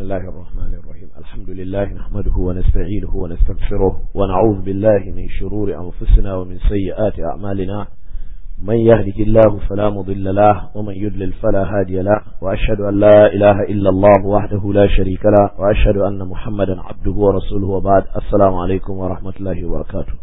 الله الرحمن الرحيم الحمد لله نحمده ونستعينه ونستغفره ونعوذ بالله من شرور أنفسنا ومن سيئات أعمالنا من يهده الله فلا مضل له ومن يضلل فلا هادي له وأشهد أن لا إله إلا الله وحده لا شريك له وأشهد أن محمدا عبده ورسوله وبعد السلام عليكم ورحمة الله وبركاته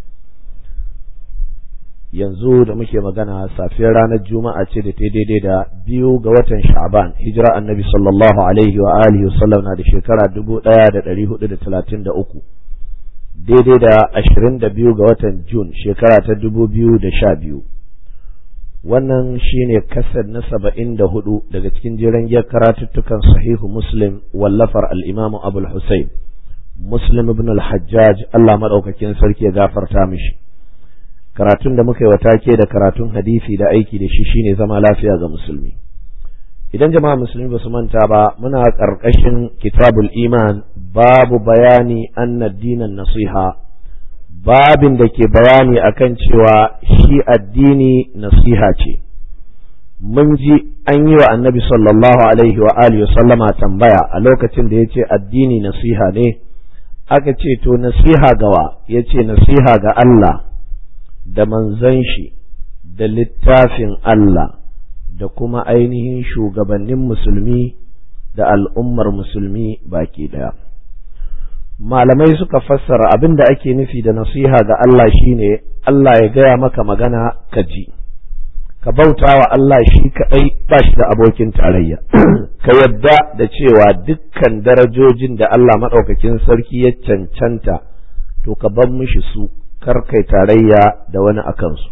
yanzu da muke magana safiyar ranar juma'a ce da ta daidai da biyu ga watan sha'ban hijira annabi sallallahu alaihi wa alihi wasallam na da shekara dubu ɗaya da ɗari hudu da talatin da uku daidai da ashirin da biyu ga watan jun shekara ta dubu biyu da sha biyu wannan shine kasar na saba'in da hudu daga cikin jiran giyar karatuttukan sahihu muslim wallafar al'imamu abul husayn muslim ibn al-hajjaj allah maɗaukakin sarki ya gafarta mishi karatun da muka yi take da karatun hadisi da aiki da shi shine zama lafiya ga musulmi idan jama'a musulmi ba su manta ba muna ƙarƙashin kitabul iman babu bayani anna dinan nasiha babin da ke bayani akan cewa shi addini nasiha ce mun ji an yi wa annabi sallallahu alaihi wa alihi sallama tambaya a lokacin da ya ce addini nasiha ne aka ce to nasiha gawa ya ce nasiha ga Allah da manzan shi da littafin Allah da kuma ainihin shugabannin musulmi da al'ummar musulmi baki ɗaya. Malamai suka fassara abin da ake nufi da nasiha ga Allah shine Allah ya gaya maka magana ka ji, ka bauta wa Allah shi kaɗai ba shi da abokin tarayya, ka yadda da cewa dukkan darajojin da Allah maɗaukakin sarki ya cancanta, to ka ban mishi su. kai tarayya da wani a kansu.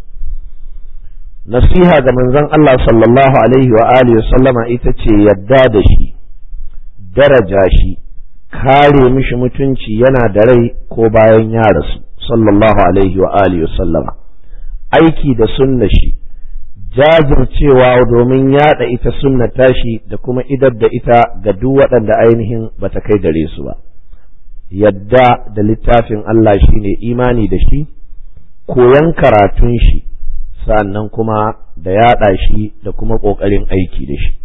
Nasiha ga manzon Allah sallallahu Alaihi wa alihi sallama ita ce yadda da shi, daraja shi, kare mishi mutunci yana da rai ko bayan ya rasu, sallallahu Alaihi wa alihi sallama. Aiki da sunna shi, jajircewa domin yada ita sunna tashi da kuma idar da ita ga duk waɗanda ainihin bata kai gare su ba. yadda da littafin Allah shi ne imani da shi, koyan karatun shi, sannan kuma da yaɗa shi da kuma ƙoƙarin aiki da shi.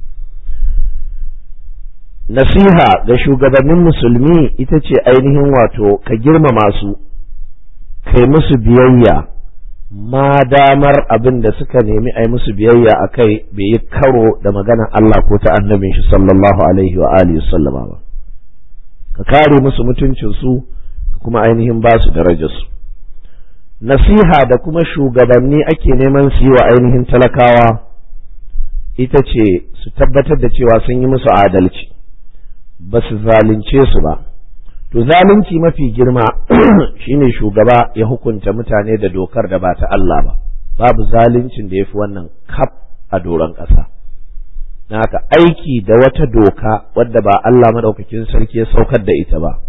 Nasiha ga shugabannin musulmi ita ce ainihin wato ka girmama su, kai musu biyayya, ma damar abin da suka nemi a yi musu biyayya a kai bai yi karo da maganar Allah ko ta annabin shi sallallahu alaihi wa alihi sallama ba. ka kare musu mutuncinsu ka kuma ainihin ba su darajarsu nasiha da kuma shugabanni ake neman su yi wa ainihin talakawa ita ce su tabbatar da cewa sun yi musu adalci ba su zalunce su ba to zalunci mafi girma shine shugaba ya hukunta mutane da dokar da ba ta Allah ba babu zaluncin da ya fi wannan kaf a doron ƙasa. na haka aiki da wata doka wadda ba Allah maɗaukakin sarki ya saukar da ita ba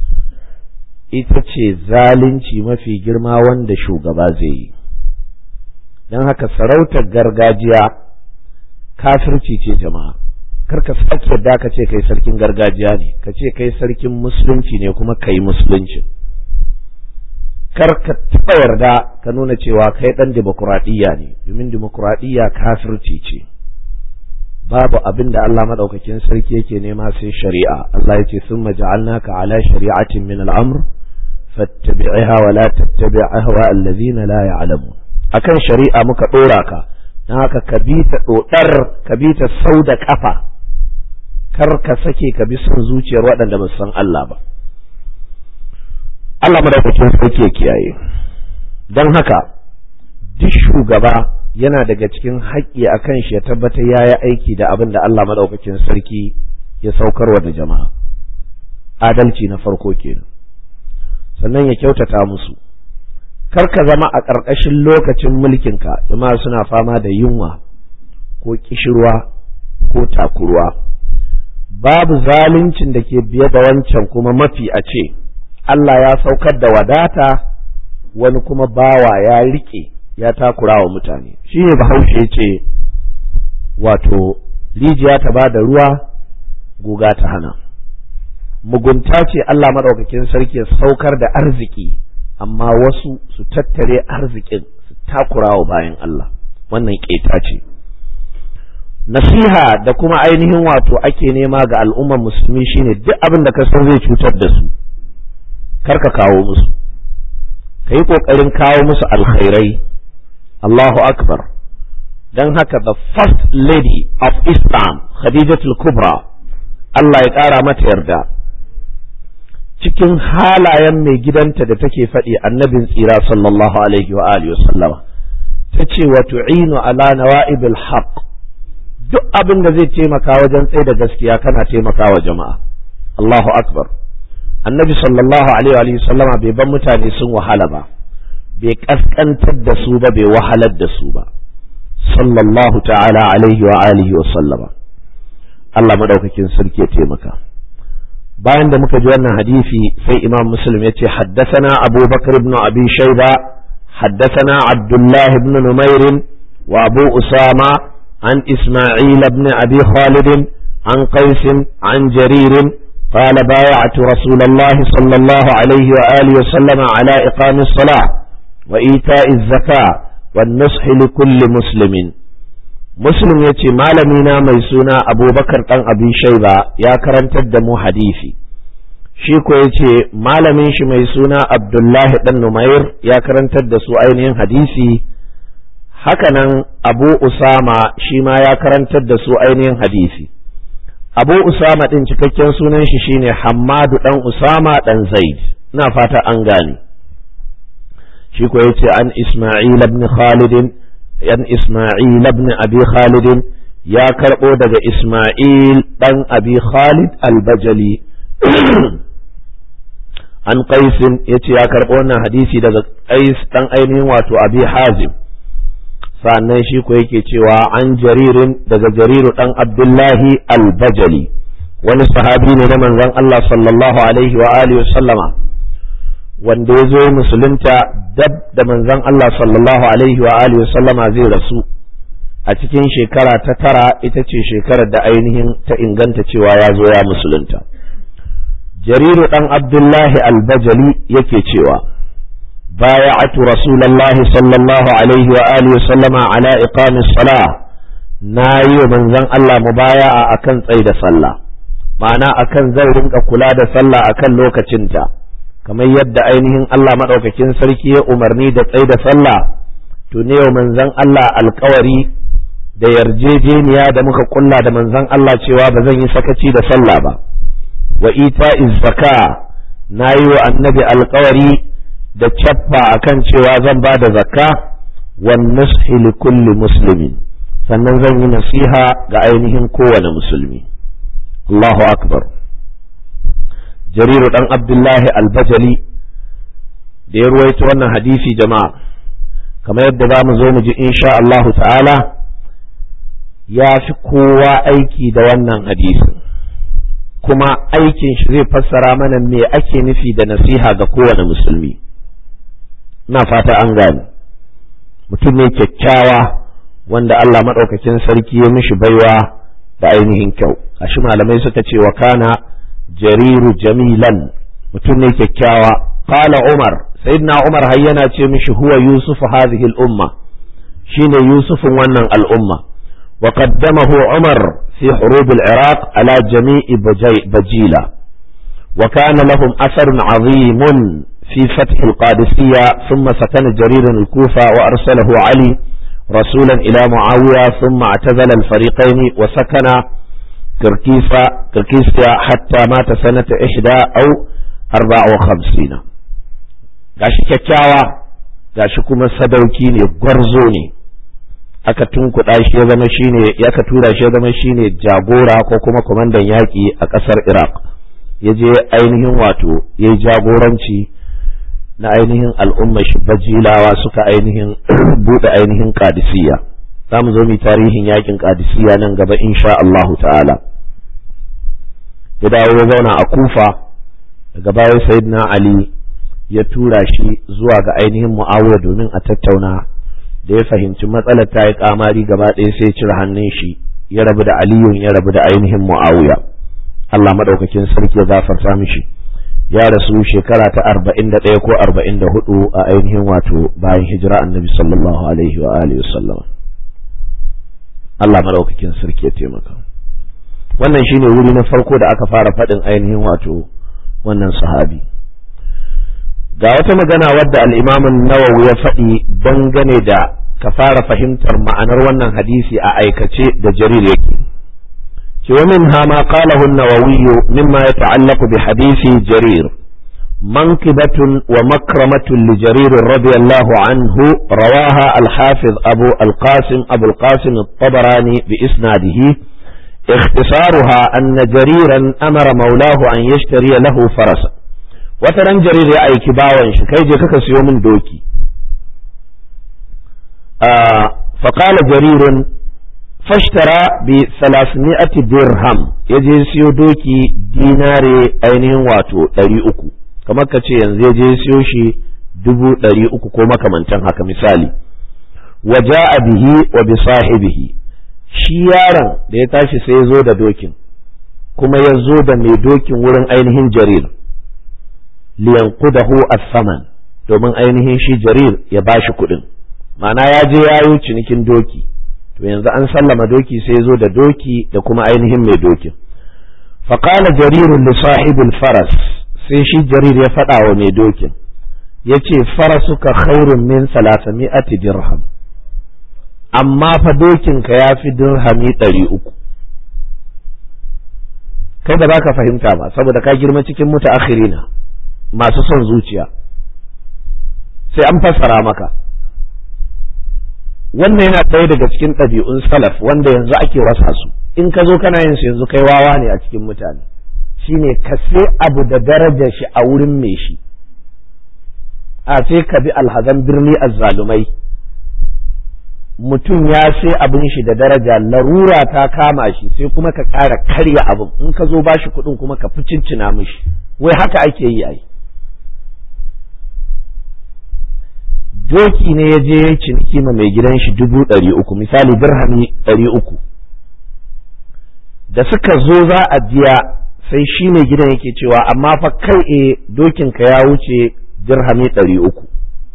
ita ce zalunci mafi girma wanda shugaba zai yi don haka sarautar gargajiya kafirci ce jama'a kar ka sake yadda ka ce kai sarkin gargajiya ne ka ce kai sarkin musulunci ne kuma kai musulunci kar ka taɓa yarda ka nuna cewa kai ɗan dimokuraɗiyya ne domin dimokuraɗiyya kafirci ce babu abin da Allah madaukakin sarki yake nema sai shari'a Allah ya ce summa ja'alnaka ala shari'atin min al-amr fattabi'ha wa la tattabi' ahwa alladhina la ya'lamun akan shari'a muka dora ka dan haka ka bi ta dodar ka bi ta sau da kafa kar ka sake ka bi son zuciyar waɗanda ba san Allah ba Allah madaukakin sarki ya kiyaye dan haka duk shugaba yana daga cikin haƙƙi a kan shi ya tabbatar ya yi aiki da abin da Allah maɗaukakin sarki ya saukarwa da jama'a adalci na farko kenan sannan ya kyautata musu kar ka zama a ƙarƙashin lokacin mulkinka jama'a suna fama da yunwa ko ƙishirwa ko takurwa babu zaluncin da ke biye da wancan kuma mafi a ce Allah ya saukar da wadata wani kuma bawa ya riƙe ya takura wa mutane shi ne bahaushe ce wato rijiya ta ba da ruwa guga ta hana mugunta ce Allah maɗaukakin sarki ya saukar da arziki amma wasu su tattare arzikin su takura wa bayan Allah wannan ƙeta ce nasiha da kuma ainihin wato ake nema ga al'ummar musulmi shine duk abin da ka san zai cutar da su kar ka kawo musu ka yi ƙoƙarin kawo musu alkhairai Allahu akbar don haka the first lady of Islam Khadijatul Kubra Allah ya ƙara mata yarda cikin halayen mai gidanta da take faɗi annabin tsira sallallahu alaihi wa alihi wa sallama ta ce wa tu'inu ala nawa'ibil haqq duk abin da zai taimaka wajen tsaye da gaskiya kana taimaka wa jama'a Allahu akbar annabi sallallahu alaihi wa sallama bai ban mutane sun wahala ba bai kaskantar da su ba bai wahalar da su ba sallallahu ta'ala alaihi wa alihi wa sallama Allah madaukakin sarki ya taimaka bayan da muka ji wannan hadisi sai imam muslim ya ce haddasana abubakar ibn abi shaiba haddasana abdullah ibn numair wa abu usama an isma'il ibn abi khalid an qais an jarir قال بايعت رسول الله صلى الله عليه وآله وسلم على إقام الصلاة وإيتاء الزكاة والنصح لكل مسلم muslim ya ce malamina mai suna abubakar ɗan abin shaiba ya karantar da mu hadisi shi ko ya ce malamin shi mai suna abdullahi ɗan numair ya karantar da su ainihin hadisi hakanan abu usama shi ma ya karantar da su ainihin hadisi abu usama ɗin cikakken sunan shi shine hammadu ɗan usama ɗan zaid ina fata an gane shi ko ya ce an isma'il ibn khalidin yan Ismail ibn Abi Khalid ya karɓo daga Ismail ɗan Abi Khalid al-Bajali an Qaisin ya ce ya karɓo wannan hadisi daga Qais ɗan ainihin wato Abi Hazim sannan shi ko yake cewa an jaririn daga jariru ɗan Abdullahi al-Bajali wani sahabi ne na manzon Allah sallallahu alaihi wa alihi sallama wanda ya zo musulunta dab da manzon Allah sallallahu alaihi wa alihi sallama zai rasu a cikin shekara ta tara ita ce shekarar da ainihin ta inganta cewa ya zo ya musulunta jariru dan abdullahi albajali yake cewa بايعت رسول الله صلى الله عليه وآله وسلم على إقام الصلاة ناي من زن الله مبايعة أكن تsaida sallah ma'ana akan zai rinka kula da sallah akan lokacinta kamar yadda ainihin Allah maɗaukakin sarki ya umarni da tsaye da sallah to ne yau manzon Allah alkawari da yarjejeniya da muka kulla da manzon Allah cewa ba zan yi sakaci da sallah ba wa ita zaka na yi wa annabi alkawari da cappa akan cewa zan ba da zakka wan nushi li kulli muslimin sannan zan yi nasiha ga ainihin kowane musulmi Allahu akbar jariru dan abdullahi albajali da ya ruwaito wannan hadisi jama'a kamar yadda za mu zo mu ji insha Allahu ta'ala ya fi kowa aiki da wannan hadisi kuma aikin shi zai fassara mana me ake nufi da nasiha ga kowane musulmi na fata an gane mutum ne kyakkyawa wanda Allah maɗaukakin sarki ya mishi baiwa da ainihin kyau ashi malamai suka ce wa kana jariru jamilan mutum ne kyakkyawa qala umar sayyidina umar har yana ce mishi huwa yusuf hadhihi al-umma shine yusufin wannan al'umma wa qaddamahu umar fi hurub al-iraq ala jami'i bajila wa kana lahum asarun azimun في فتح القادسية ثم سكن جرير الكوفة وأرسله علي رسولا إلى معاوية ثم اعتزل الفريقين وسكن كركيسة كركيسة حتى مات سنة إحدى أو أربع وخمسين gashi kyakkyawa gashi kuma sadauki ne gwarzo ne aka tunkuɗa shi ya zama shine ya ka tura shi ya zama shine jagora ko kuma kwamandan yaƙi a ƙasar iraq ya je ainihin wato ya yi jagoranci na ainihin al'ummar shi bajilawa suka ainihin buɗe ainihin kadisiya za mu zo mu tarihin yakin kadisiya nan gaba insha Allah ta'ala ya dawo ya zauna a kufa daga baya sayyidina ali ya tura shi zuwa ga ainihin mu'awiya domin a tattauna da ya fahimci matsalar ta yi kamari gaba ɗaya sai cire hannun shi ya rabu da aliyun ya rabu da ainihin mu'awiya Allah madaukakin sarki ya gafarta mishi ya rasu shekara ta arba'in da ɗaya ko arba'in da hudu a ainihin wato bayan hijira annabi sallallahu alaihi wa alihi wasallam Allah maraukakin sarki ya taimaka wannan shine wuri na farko da aka fara faɗin ainihin wato wannan sahabi ga wata magana wadda al'imamin nawawi ya faɗi dangane da ka fara fahimtar ma'anar wannan hadisi a aikace da jarir yake ce wa min ma qalahu an-nawawi mimma yata'allaqu bi hadisi jarir منقبة ومكرمة لجرير رضي الله عنه رواها الحافظ أبو القاسم أبو القاسم الطبراني بإسناده اختصارها أن جريرا أمر مولاه أن يشتري له فرسا وترى جرير يا أي كباوا كي جكك من دوكي آه فقال جرير فاشترى بثلاثمائة درهم يجي سيو دوكي ديناري أينين واتو ɗari uku kamar ka ce yanzu ya je siyo shi dubu ɗari uku ko makamantan haka misali wa ja'a bihi wa bi sahibihi shi yaron da ya tashi sai ya zo da dokin kuma ya zo da mai dokin wurin ainihin jarir liyanqudahu as-saman domin ainihin shi jarir ya bashi kuɗin ma'ana ya je yayo cinikin doki to yanzu an sallama doki sai ya zo da doki da kuma ainihin mai dokin faqala jarirun li sahibil faras sai shi jarir ya faɗa wa mai dokin ya ce farasuka khairun min salasami'ati dirham amma fa dokinka ya fi dirhami ɗari uku kai ba za ka fahimta ba saboda ka girma cikin mutaakhirina masu son zuciya sai an fassara maka wannan yana ɗaya daga cikin ɗabi'un salaf wanda yanzu ake wasa su in ka zo kana yin su yanzu kai wawa ne a cikin mutane shine ka sai abu da darajar shi a wurin mai shi a sai ka bi alhazan birni azzalumai mutum ya sai abin shi da daraja larura ta kama shi sai kuma ka ƙara karya abin in ka zo bashi kuɗin kuma ka fi cincina mishi wai haka ake yi ai doki ne ya je ya ciniki ma mai gidan shi dubu ɗari uku misali dirhami ɗari uku da suka zo za a biya sai shi mai gidan yake cewa amma fa kai e dokinka ya wuce dirhami ɗari uku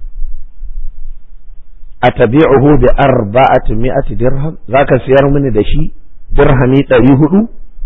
a tabi'uhu bi arba'ati mi'ati dirham zaka siyar mini da shi dirhami ɗari hudu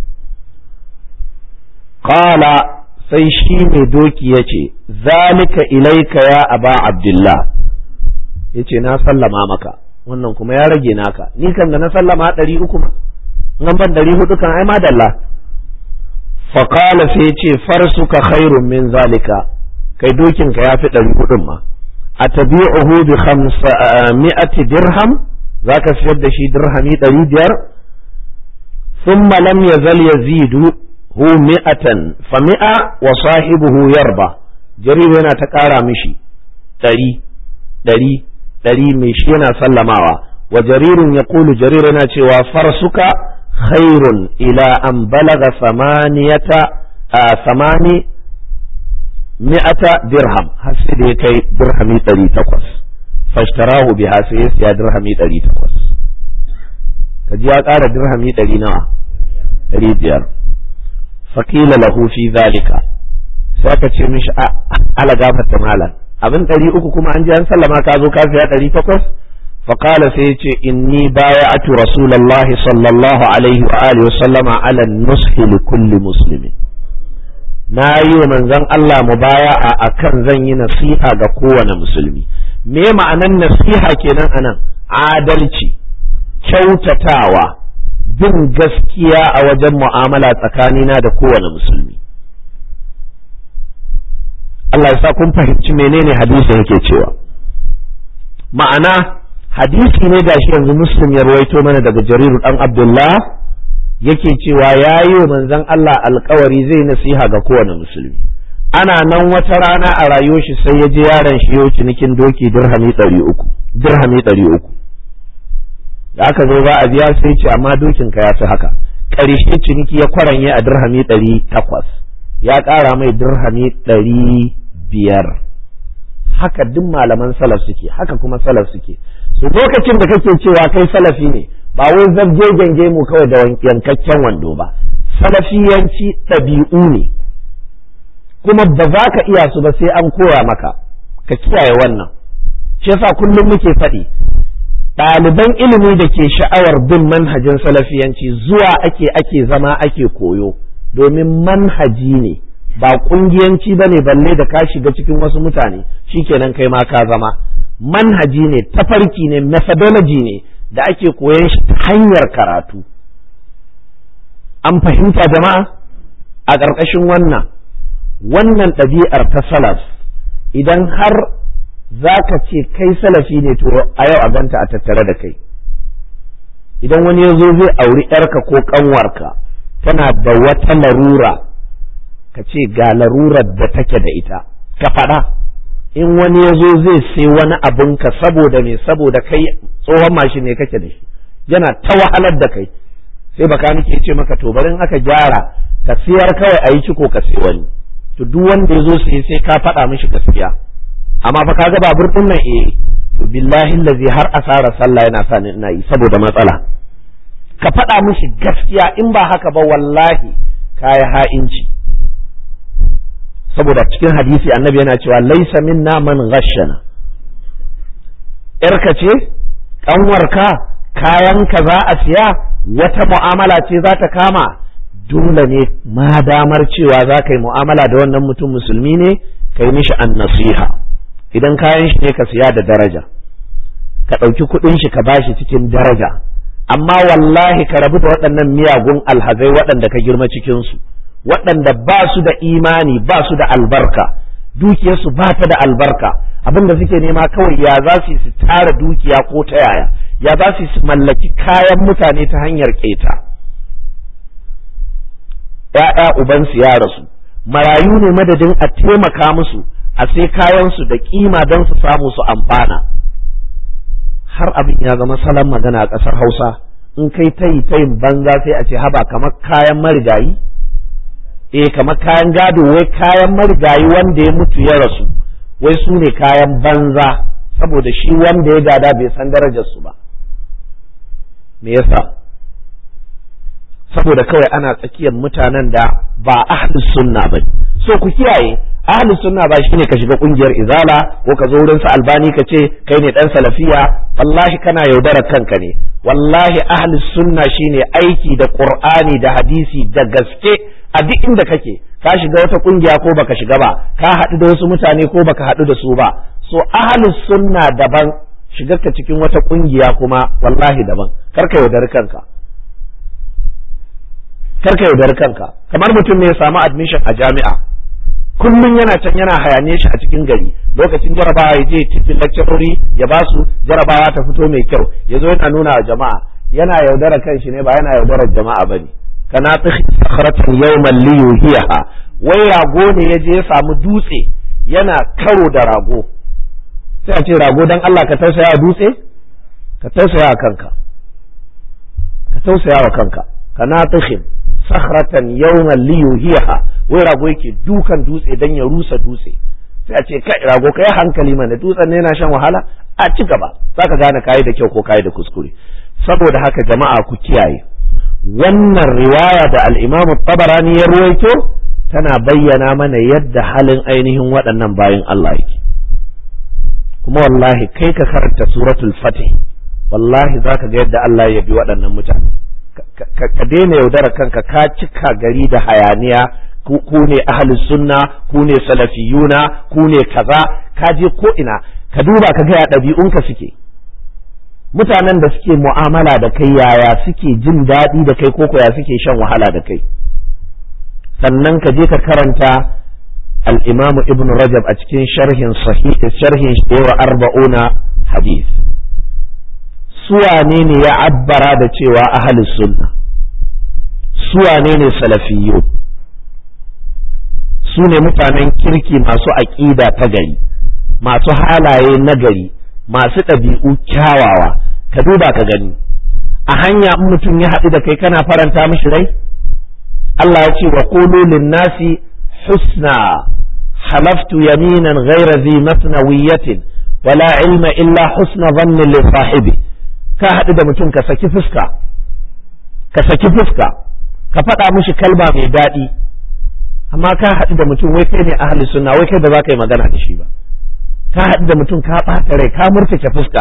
qala sai shi mai doki ya ce zalika ilaika ya aba abdullah ya ce na sallama maka wannan kuma ya rage naka ni kan da na sallama ɗari uku ma nan ban ɗari hudu kan ai madalla faƙala sai ce farsuka khairun min zalika kai dokinka ya fi ɗari hudun ma a tabi'uhu bi mi'ati dirham za ka siyar da shi dirhami ɗari biyar thumma lam yazal yazidu hu mi'atan fa mi'a wa sahibuhu yarba jarir yana ta ƙara mishi ɗari ɗari ɗari mai shi yana sallamawa wa jaririn ya kulu jarir yana cewa farsuka khairun ila an balaga samaniyata a samani mi'ata dirham har sai da ya kai dirhami ɗari takwas fashtarahu biha sai ya siya dirhami ɗari takwas kaji ya ƙara dirhami ɗari nawa ɗari biyar faƙila lahu fi zalika sai aka ce mishi ala gafarta malam abin ɗari uku kuma an ji an sallama ka zo ka siya ɗari takwas faƙala sai ya ce inni baya'atu rasulallahi sallallahu alaihi wa alihi wasallama ala nushi li kulli muslimin na yi wa manzon Allah mu baya a akan zan yi nasiha ga kowane musulmi me ma'anan nasiha kenan anan adalci kyautatawa bin gaskiya a wajen mu'amala tsakanina da kowane musulmi Allah ya sa kun fahimci menene hadisin yake cewa ma'ana hadisi ne gashi yanzu muslim ya ruwaito mana daga jariru dan abdullah yake cewa ya yi wa manzon Allah alkawari zai nasiha ga kowane musulmi ana nan wata rana a rayuwar shi sai ya je yaron shi yau cinikin doki dirhami ɗari uku dirhami ɗari uku da aka zo za a biya sai ce amma dokin ka ya fi haka ƙarshe ciniki ya kwaranye a dirhami ɗari takwas ya ƙara mai dirhami ɗari biyar haka duk malaman salaf suke haka kuma salaf suke su lokacin da kake cewa kai salafi ne ba wai zabje gange mu kawai da yankakken wando ba salafiyanci ɗabi'u ne kuma ba za ka iya su ba sai an koya maka ka kiyaye wannan shi yasa kullum muke faɗi ɗaliban ilimi da ke sha'awar bin manhajin salafiyanci zuwa ake ake zama ake koyo domin manhaji ne ba ƙungiyanci ba ne balle da ka shiga cikin wasu mutane shikenan kai ma ka zama manhaji ne tafarki ne methodology ne da ake koyon shi ta hanyar karatu an fahimta jama'a a ƙarƙashin wannan wannan ɗabi'ar ta salaf idan har za ka ce kai salafi ne to a yau a ganta a tattare da kai idan wani ya zo zai auri ‘yarka ko ƙanwarka tana da wata larura ka ce ga larurar da take da ita ka faɗa in wani ya zo zai sai wani abinka saboda me saboda kai tsohon mashin ne kake da shi yana ta wahalar da kai sai baka nake ce maka to bari in aka gyara ka siyar kawai a yi ciko ka sai wani to duk wanda ya zo sai sai ka faɗa mishi gaskiya amma fa kaga babur din nan eh to billahi allazi har asara sallah yana sa ni ina yi saboda matsala ka faɗa mishi gaskiya in ba haka ba wallahi kayi ha'inci saboda cikin hadisi annabi yana cewa laisa minna man ghashana yarka ce kanwarka kayanka za a siya wata mu'amala ce za ta kama dole ne ma damar cewa za ka yi mu'amala da wannan mutum musulmi ne ka yi mishi an nasiha idan kayan shi ne ka siya da daraja ka ɗauki kuɗin shi ka bashi cikin daraja amma wallahi ka rabu da waɗannan miyagun alhazai waɗanda ka girma cikinsu waɗanda ba su da imani ba su da albarka dukiyarsu ba ta da albarka abin da suke nema kawai ya za su su tara dukiya ko ta yaya ya za su su mallaki kayan mutane ta hanyar keta ‘ya'ya ubansu ya rasu marayu ne madadin a taimaka musu a sai kayansu da kima don su samu su amfana har abin ya zama salon magana a ƙasar hausa in kai tayi tayin banza sai a ce haba kamar kayan marigayi eh kamar kayan gado wai kayan marigayi wanda ya mutu ya rasu wai su ne kayan banza saboda shi wanda ya gada bai san darajar su ba me yasa saboda kawai ana tsakiyar mutanen da ba ahlus sunna ba so ku kiyaye ahlus sunna ba shine ka shiga kungiyar izala ko ka zo wurin sa albani ka ce kai ne dan salafiya wallahi kana yaudarar kanka ne wallahi ahlus sunna shine aiki da qur'ani da hadisi da gaske a duk inda kake ka shiga wata kungiya ko baka shiga ba ka haɗu da wasu mutane ko baka haɗu da su ba so ahlus sunna daban shigar ka cikin wata kungiya kuma wallahi daban kar ka yaudari kanka kar ka yaudari kanka kamar mutum ne ya samu admission a jami'a kullum yana can yana hayane shi a cikin gari lokacin jarabawa ya je cikin lecturori ya ba su jarabawa ta fito mai kyau ya zo yana nuna wa jama'a yana yaudara kan shi ne ba yana yaudarar jama'a bane kana sakharatan yawman li yuhiha wai rago ne ya je ya samu dutse yana karo da rago sai a ce rago dan Allah ka tausaya wa dutse ka tausaya wa kanka ka tausaya wa kanka kana tashin sakhratan yawman li yuhiha wai rago yake dukan dutse dan ya rusa dutse sai a ce kai rago kai hankali mana dutsen ne yana shan wahala a ci gaba zaka gane kai da kyau ko kai da kuskure saboda haka jama'a ku kiyaye wannan riwaya da al-Imam tabarani ya ruwaito tana bayyana mana yadda halin ainihin waɗannan bayin Allah yake kuma wallahi kai ka karanta suratul fatih wallahi zaka ga yadda Allah ya bi waɗannan mutane ka daina yaudara kanka ka cika gari da hayaniya ku ne ahlus sunna ku ne salafiyuna ku ne kaza ka je ko ina ka duba ka ga ya ɗabi'unka suke mutanen da suke mu'amala da kai yaya suke jin daɗi da kai ko ya suke shan wahala da kai sannan ka je ka karanta al-imamu ibn rajab a cikin sharhin sahih sharhin shewa arba'una hadith suwane ne ya abbara da cewa ahlus sunna suwane ne salafiyyu su ne mutanen kirki masu aƙida ta gari masu halaye na gari masu ɗabi'u kyawawa ka duba ka gani a hanya in mutum ya haɗu da kai kana faranta mishi rai Allah ya ce wa qulu lin-nasi husna halaftu yaminan ghayra zi matnawiyatin wala ilma illa husna dhanni li sahibi ka haɗu da mutum ka saki fuska ka saki fuska ka faɗa mishi kalma mai daɗi amma ka haɗu da mutum wai kai ne ahli sunna wai kai ba za ka yi magana da shi ba ka haɗu da mutum ka ɓata rai ka murtake fuska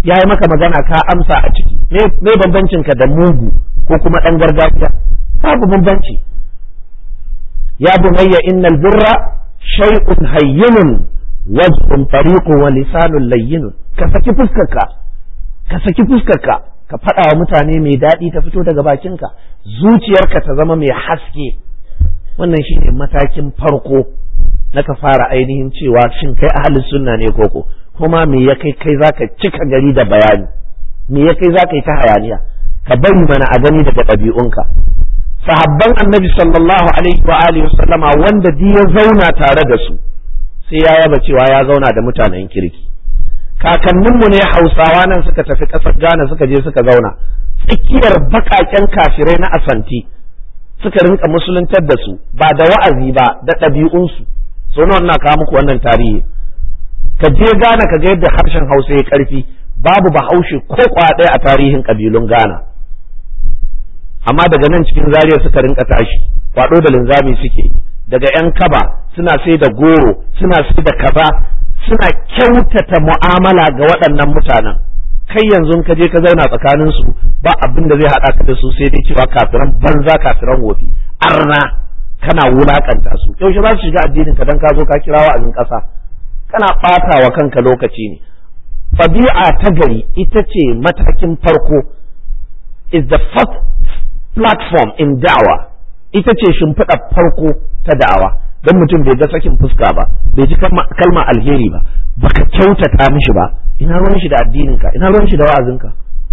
ya yi maka magana ka amsa a ciki me bambancin ka da mugu ko kuma ɗan gargajiya babu bambanci ya bunayya innal birra shay'un hayyinun wajhun tariqun wa lisanun layyinun ka saki fuskarka ka saki fuskarka ka faɗa wa mutane mai daɗi ta fito daga bakinka zuciyarka ta zama mai haske wannan shine matakin farko na ka fara ainihin cewa shin kai ahalin sunna ne koko kuma me ya kai kai zaka cika gari da bayani me ya kai zaka yi ta hayaniya ka bari mana a gani daga ɗabi'unka sahabban annabi sallallahu alaihi wa alihi wasallama wanda di ya zauna tare da su sai ya yaba cewa ya zauna da mutanen kirki kakanninmu ne hausawa nan suka tafi ƙasar ghana suka je suka zauna tsakiyar baƙaƙen kafirai na asanti suka rinka musuluntar da su ba da wa'azi ba da ɗabi'unsu so nawa ina kawo muku wannan tarihi ka je Ghana ka ga yadda harshen Hausa ya karfi babu bahaushe ko ɗaya a tarihin kabilun Ghana amma daga nan cikin zariya suka rinka tashi kwado da linzami suke daga yan kaba suna sai da goro suna sai da kaza suna kyautata mu'amala ga waɗannan mutanen kai yanzu ka je ka zauna tsakanin su ba abin da zai haɗa ka da su sai dai cewa kafiran banza kafiran wofi arna kana wulakanta su yaushe za su shiga addinin ka dan ka zo ka kira wa'azin ƙasa kana ɓata wa kanka lokaci ne fabi'a ta gari ita ce matakin farko is the first platform in da'awa ita ce shimfiɗa farko ta da'awa don mutum bai ga sakin fuska ba bai ji kalma alheri ba baka kyautata mishi ba ina ruwan shi da addininka ina ruwan shi da wa'azinka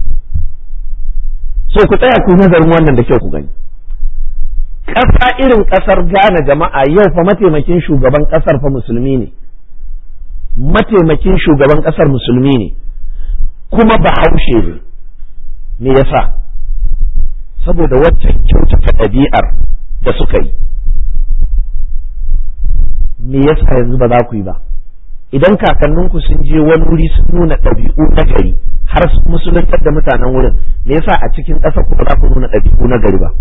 so ku tsaya ku nazarin wannan da kyau ku gani ƙasa irin ƙasar Ghana jama'a yau fa mataimakin shugaban ƙasar fa musulmi ne mataimakin shugaban ƙasar musulmi ne kuma bahaushe ne me yasa saboda waccan kyautata ɗabi'ar da suka yi me yasa yanzu ba za ku yi ba idan kakanninku sun je wani wuri sun nuna ɗabi'u na gari har su musuluntar da mutanen wurin me yasa a cikin ƙasar ku ba za ku nuna ɗabi'u na gari ba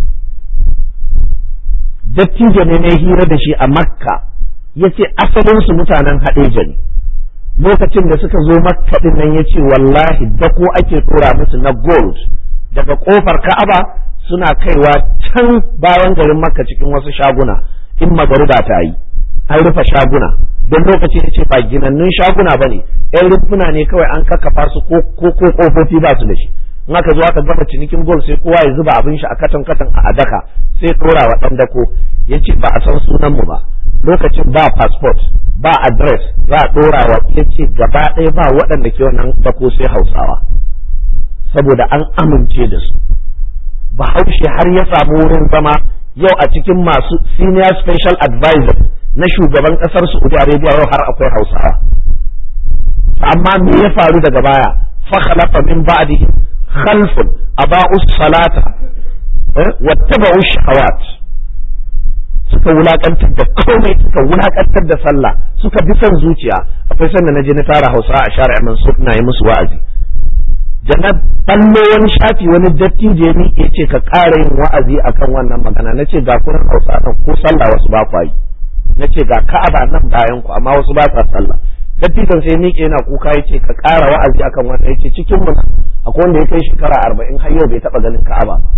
dattijo ne na hira da shi a makka ya ce asalinsu mutanen haɗeja ne lokacin da suka zo makka ɗin nan ya ce wallahi dako ake tura musu na gold daga ƙofar ka'aba suna kaiwa can bayan garin makka cikin wasu shaguna in magariba ta yi an rufe shaguna don lokaci ya ce ba ginannun shaguna ba ne yan rumfuna ne kawai an kakkafa su ko kofofi ba su da shi in aka zo aka gama cinikin gol sai kowa ya zuba abin shi a katan katan a daka sai ɗora wa ɗan dako ya ce ba a san sunan mu ba lokacin ba passport ba address za a ɗora wa ya ce gaba ɗaya ba waɗanda ke wannan dako sai hausawa saboda an amince da su bahaushe har ya samu wurin zama yau a cikin masu senior special advisor na shugaban ƙasar Saudi Arabia yau har akwai hausawa amma me ya faru daga baya fa khalafa min ba'dihi khalfun aba'us salata wattaba'u shahawat suka wulakantar da komai suka wulakantar da sallah suka bi son zuciya akwai sanda na je na tara hausa a shari'a mansur na yi musu wa'azi jannat ballo wani shafi wani dattijo ya miƙe ce ka ƙara yin wa'azi akan wannan magana na ce ga kurin hausa nan ko sallah wasu ba kwa yi na ce ga ka'aba nan bayan ku amma wasu ba sa sallah dattijon sai miƙe yana kuka ya ce ka ƙara wa'azi akan wannan ya ce cikin mu akwai wanda ya kai shekara arba'in har yau bai taɓa ganin ka'aba ba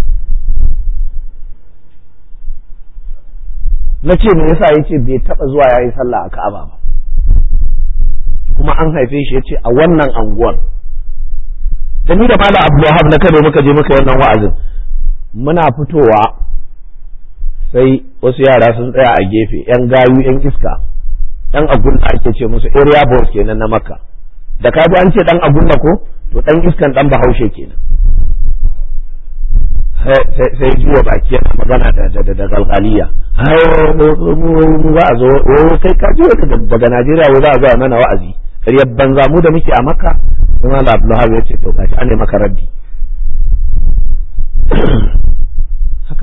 na ce me yasa ya ce bai taɓa zuwa ya yi sallah a ka'aba ba kuma an haife shi ya ce a wannan anguwar da ni da malam abdulwahab na kano muka je muka wannan wa'azin muna fitowa sai wasu yara sun tsaya a gefe yan gayu yan iska dan agunna ake ce musu area boys kenan na makka da ka an ce dan agunna ko to dan iskan dan bahaushe kenan sai juwa baki yana magana da da da galgaliya za a zo kai ka ji daga Najeriya wai za a zo mana wa'azi ƙaryar banza mu da muke a makka sai malam abdullahi ya ce to gashi an maka raddi haka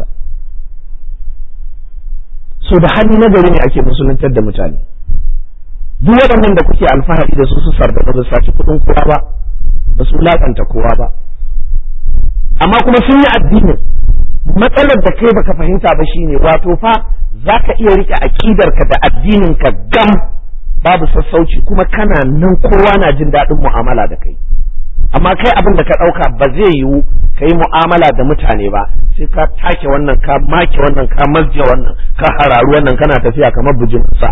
so da hali na gari ne ake musuluntar da mutane duk waɗannan da kuke alfahari da su su sarda ba su saci kuɗin kowa ba ba su lakanta kowa ba amma kuma sun yi addinin matsalar da kai baka fahimta ba shine wato fa za ka iya rike aƙidarka da addininka gam babu sassauci kuma kana nan kowa na jin daɗin mu'amala da kai amma kai abin da ka ɗauka ba zai yiwu ka yi mu'amala da mutane ba sai ka take wannan ka make wannan ka mazje wannan ka hararu wannan kana tafiya kamar bujin sa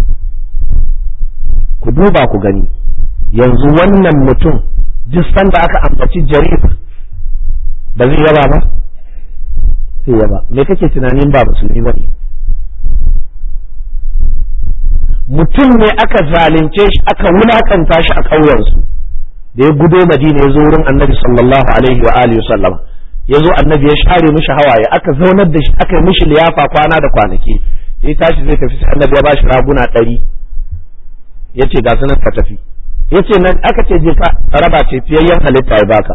ku duba ku gani yanzu wannan mutum duk sanda aka ambaci jarir ba zai yaba ba sai yaba me kake tunanin ba musulmi ba ne mutum ne aka zalunce shi aka wulakanta shi a ƙauyensu da ya gudo madina ya zo wurin annabi sallallahu alaihi wa alihi sallam ya zo annabi ya share mishi hawaye aka zaunar da shi aka yi mishi liyafa kwana da kwanaki ya tashi zai tafi sai annabi ya bashi raguna ɗari ya ce ga sunan ka tafi ya ce nan aka ce je ka raba ce fiyayyen halitta ya baka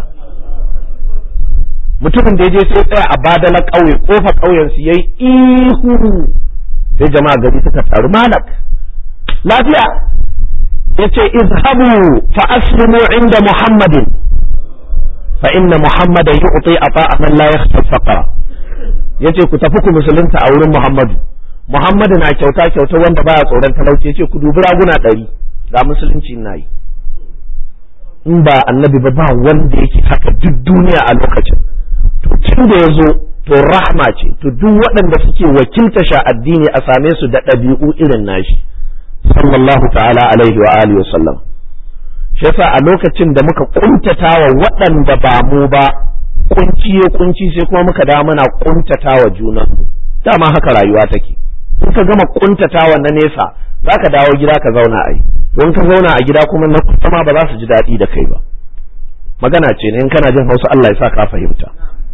mutumin da ya je sai tsaya a badala ƙauye kofa ƙauyen su yayi ihu sai jama'a gari suka taru malak lafiya yace izhabu fa aslimu inda muhammadin fa inna muhammadan yu'ti ata'a man la yakhsha faqra yace ku tafi ku musulunta a wurin muhammadu muhammadu na kyauta kyauta wanda baya tsoron talauci yace ku dubi raguna ɗari ga musulunci na yi in ba annabi ba ba wanda yake haka duk duniya a lokacin to tun da ya zo to rahma ce to duk waɗanda suke wakilta sha addini a same su da ɗabi'u irin nashi sallallahu ta'ala alaihi wa alihi wa sallam shi yasa a lokacin da muka kuntatawa waɗanda ba mu ba kunci ya kunci sai kuma muka da muna kuntatawa junan dama haka rayuwa take in ka gama kuntatawa na nesa zaka dawo gida ka zauna ai don ka zauna a gida kuma na kusa ma ba za su ji daɗi da kai ba magana ce ne in kana jin hausa Allah ya sa ka fahimta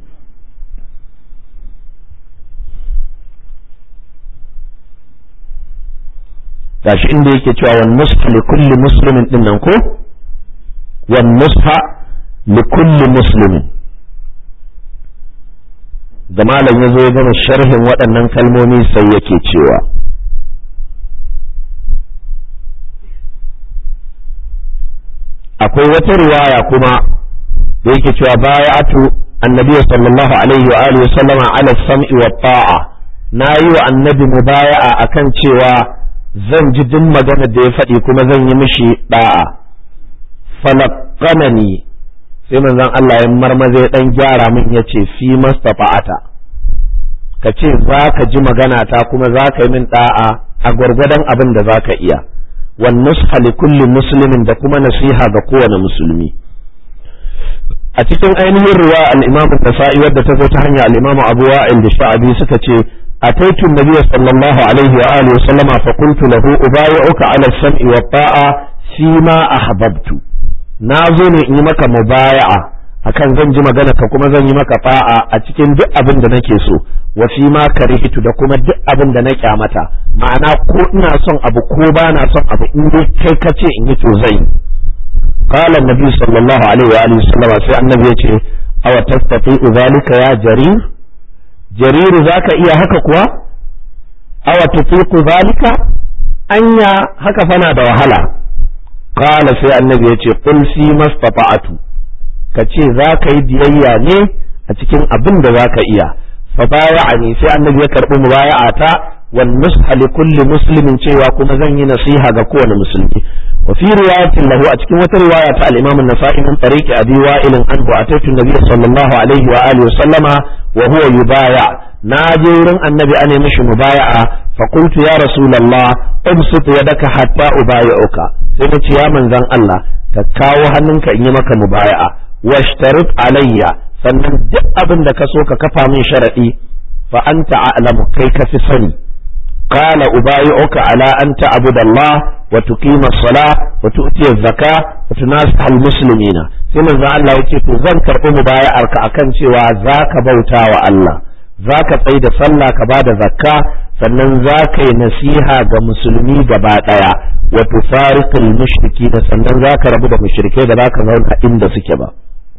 gashi inda yake cewa wan nusha li kulli muslimin din nan ko wan nusha li kulli muslimin da malam ya zo ya gama sharhin waɗannan kalmomi sai yake cewa akwai wata riwaya kuma da yake cewa bayatu annabi sallallahu alaihi wa alihi sallama ala sam'i wa ta'a nayi wa annabi mubaya'a akan cewa zan ji duk magana da ya faɗi kuma zan yi mishi da'a falaqanani sai manzon Allah ya marmaze dan gyara min yace fi mastafa'ata ka ce za ka ji magana ta kuma za ka yi min da'a a gwargwadon abin da za ka iya wan nusha li kulli muslimin da kuma nasiha ga kowane musulmi a cikin ainihin ruwa al-Imam an-Nasa'i wadda ta zo ta hanyar al-Imam Abu Wa'il da Sha'abi suka ce ataitu an-nabiy sallallahu alaihi wa alihi wa sallama fa qultu lahu ubayi'uka 'ala as-sam'i wa ta'a fi ma ahbabtu na zo ne in yi maka mubaya'a akan zan ji magana ka kuma zan yi maka ta'a a cikin duk abin da nake so wa fi ma karihtu da kuma duk abin da na kyamata ma'ana ko ina son abu ko ba na son abu in dai kai ka ce in yi to zai قال النبي صلى الله عليه وآله وسلم سي النبي يتي أو تستطيع ذلك يا جرير جرير ذاك إيا هكا كوا أو تطيق ذلك أنيا هكا فنا دوهلا قال سي النبي يتي قل فيما استطعت كتي ذاك يديا ني أتكين أبن ذاك إيا فبايعني سي النبي يكرب مبايعتا والنصح لكل مسلم cewa kuma zan yi nasiha ga kowane musulmi وفي رواية له أتكلم رواية الإمام النسائي من طريق أبي وائل عنه أتيت النبي صلى الله عليه وآله وسلم وهو يبايع ناجر النبي أن مش مبايعة فقلت يا رسول الله ابسط يدك حتى أبايعك سيدت يا من ذن الله تكاو هننك إنمك مبايعة واشترط علي sannan duk abin da ka so ka kafa min sharaɗi fa anta a'lamu kai ka fi sani قال أبايعك على أن تعبد الله وتقيم الصلاة وتؤتي الزكاة وتناصح المسلمين سيما ذا الله يتي زن كرب مبايعك أكن سوى ذاك بوتا الله ذاك قيد صلى كباد زكاة sannan za ka yi nasiha ga musulmi gaba ɗaya wa tufariqul mushriki da sannan za ka rabu da mushrikai da za ka zauna inda suke ba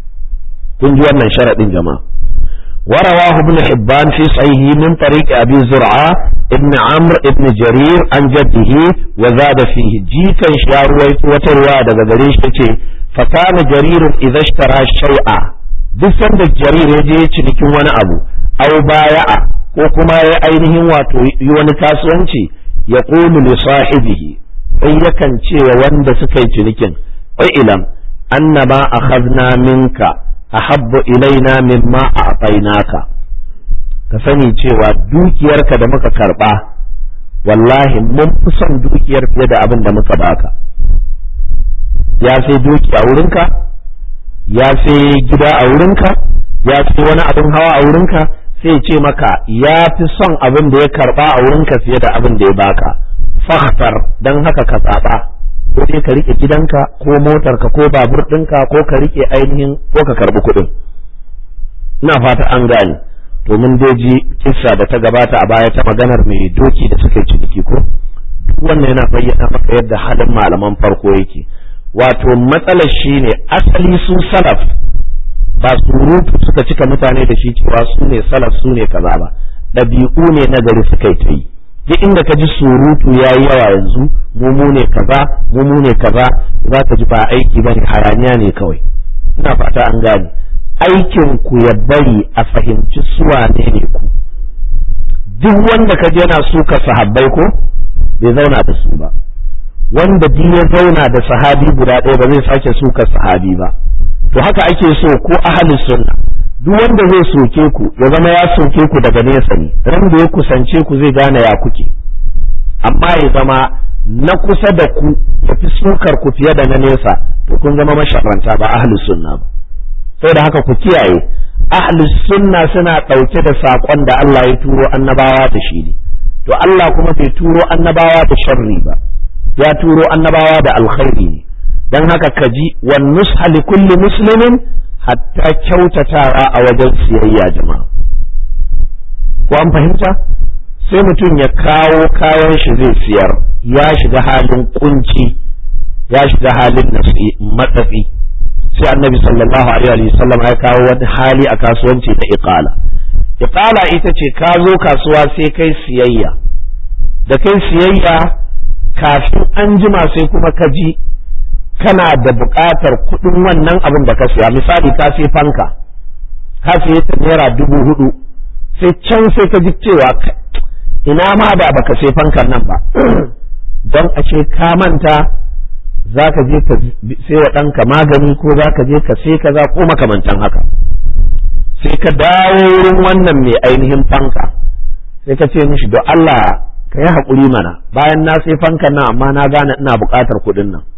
kun ji wannan sharaɗin jama'a ورواه ابن حبان في صحيحه من طريق أبي زرعة ابن عمرو ابن جرير عن جده وزاد فيه جيكا شارويت وترواد غريش فكان جرير إذا اشترى شيئا دسن جرير يجي cikin wani abu aw baya'a ko kuma ya ainihin wato yi wani kasuwanci ya qulu li sahibihi sai yakan ce wa wanda suka yi cinikin wai ilam annama akhadna minka ahabbu ilaina mimma a'tainaka ka sani cewa dukiyarka da muka karba wallahi mun fi son dukiyar fiye da abin da muka baka ya sai doki a wurinka ya sai gida a wurinka ya sai wani abin hawa a wurinka sai ce maka ya fi son abin da ya karba a wurinka fiye da abin da ya baka fahtar don haka ka tsaba ko dai ka rike gidanka ko motarka ko babur ɗinka ko ka rike ainihin ko ka karbi kuɗin ina fata an gane to mun dai ji kissa da ta gabata a baya ta maganar mai doki da suka yi ciniki ko duk wannan yana bayyana maka yadda halin malaman farko yake wato matsalar shine asali su salaf ba surutu suka cika mutane da shi cewa su ne salaf su ne kaza ba ɗabi'u ne na gari suka yi ta yi duk inda ka ji surutu ya yi yawa yanzu mu ne kaza mu ne kaza za ka ji ba aiki ba ne hayaniya ne kawai ina fata an gane aikin ku ya bari a fahimci suwa ne ne ku duk wanda ka je yana suka sahabbai ko bai zauna da su ba wanda duk ya zauna da sahabi guda ɗaya ba zai sake suka sahabi ba to haka ake so ko ahli sunna duk wanda zai soke ku ya zama ya soke ku daga nesa ne ran da ya kusance ku zai gane ya kuke amma ya zama na kusa da ku ya fi sukar ku fiye da na nesa to kun zama masharanta ba ahli sunna ba saboda haka ku kiyaye ahli sunna suna ɗauke da saƙon da Allah ya turo annabawa da shi ne to Allah kuma bai turo annabawa da sharri ba ya turo annabawa da alkhairi ne dan haka ka ji wan nusha li kulli muslimin hatta kyautatawa a wajen siyayya jama'a ko an fahimta sai mutum ya kawo kayan shi zai siyar ya shiga halin kunci ya shiga halin matsatsi sai annabi sallallahu alaihi wa sallam ya kawo wani hali a kasuwanci ta iqala iqala ita ce ka zo kasuwa sai kai siyayya da kai siyayya kafin an jima sai kuma ka ji kana da buƙatar kuɗin wannan abin da ka siya misali ka sai fanka ka siye ta naira dubu hudu sai can sai ka ji cewa ina ma da baka sai fankan nan ba don ashe ka manta za ka je ka sai wa ɗanka magani ko za ka je ka sai kaza ko makamantan haka sai ka dawo wurin wannan mai ainihin fanka sai ka ce mishi don Allah ka yi haƙuri mana bayan na sai fankan nan amma na gane ina buƙatar kuɗin nan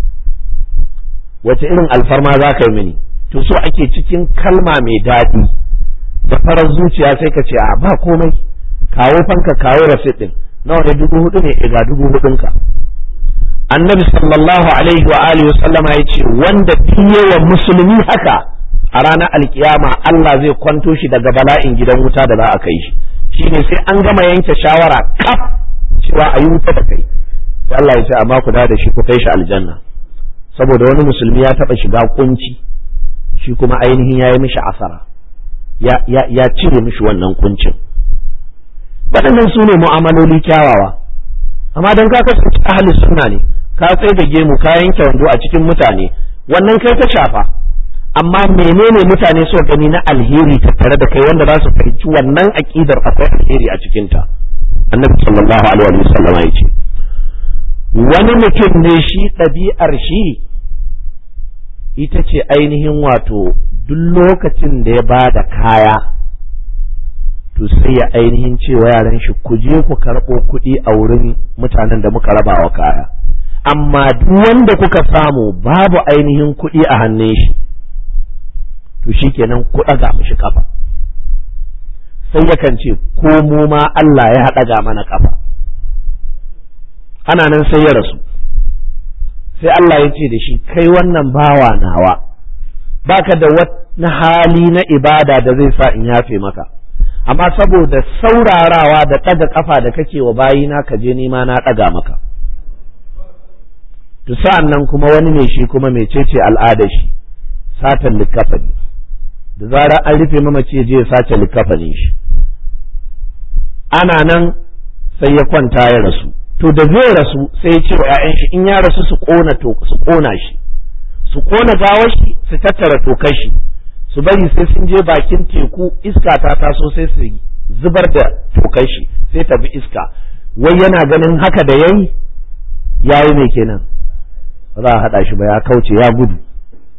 wace irin alfarma za ka yi mini to so ake cikin kalma mai daɗi da farar zuciya sai ka ce a ba komai kawo fanka kawo rasit ɗin nawa ne dubu hudu ne ga dubu hudunka annabi sallallahu alaihi wa alihi sallama ya ce wanda biye wa musulmi haka a ranar alkiyama Allah zai kwanto shi daga bala'in gidan wuta da za a kai shi shine sai an gama yanke shawara kaf cewa a yi wuta da kai sai Allah ya ce amma ku da shi ku kai shi aljanna saboda wani musulmi ya taba shiga kunci shi kuma ainihin ya yi mishi asara ya cire mishi wannan kuncin waɗannan su ne mu'amaloli kyawawa amma don ka kasance ahli sunna ne ka tsaye da gemu ka yanke wando a cikin mutane wannan kai ta shafa amma menene mutane so gani na alheri tattare da kai wanda za su fahimci wannan aqidar akwai alheri a cikin ta annabi sallallahu alaihi wa sallam ya ce wani mutum ne shi ɗabi'ar shi ita ce ainihin wato duk lokacin da ya ba da kaya to sai ya ainihin cewa yaran shi ku je ku karɓo kuɗi a wurin mutanen da muka raba wa kaya amma duk wanda kuka samu babu ainihin kuɗi a hannun shi to shi kenan ku ɗaga mishi kafa sai yakan ce ko mu ma Allah ya ɗaga mana kafa ana nan sai ya rasu sai Allah ya ce da shi kai wannan bawa nawa baka da wani hali na ibada da zai sa in yafe maka amma saboda saurarawa da ɗaga ƙafa da kake wa bayina ka je nima na ɗaga maka to sa'an nan kuma wani mai shi kuma mecece al'adar shi satan likafani da zarar an rufe mamaci je ya sace likafanin shi ana nan sai ya kwanta ya rasu to da zai rasu sai ya ce wa ‘ya'yan shi in ya rasu su ƙona su ƙona shi su ƙona gawar shi su tattara tokar shi su bari sai sun je bakin teku iska ta taso sai su zubar da tokar shi sai ta bi iska wai yana ganin haka da yayi yayi mai kenan ba za a haɗa shi ba ya kauce ya gudu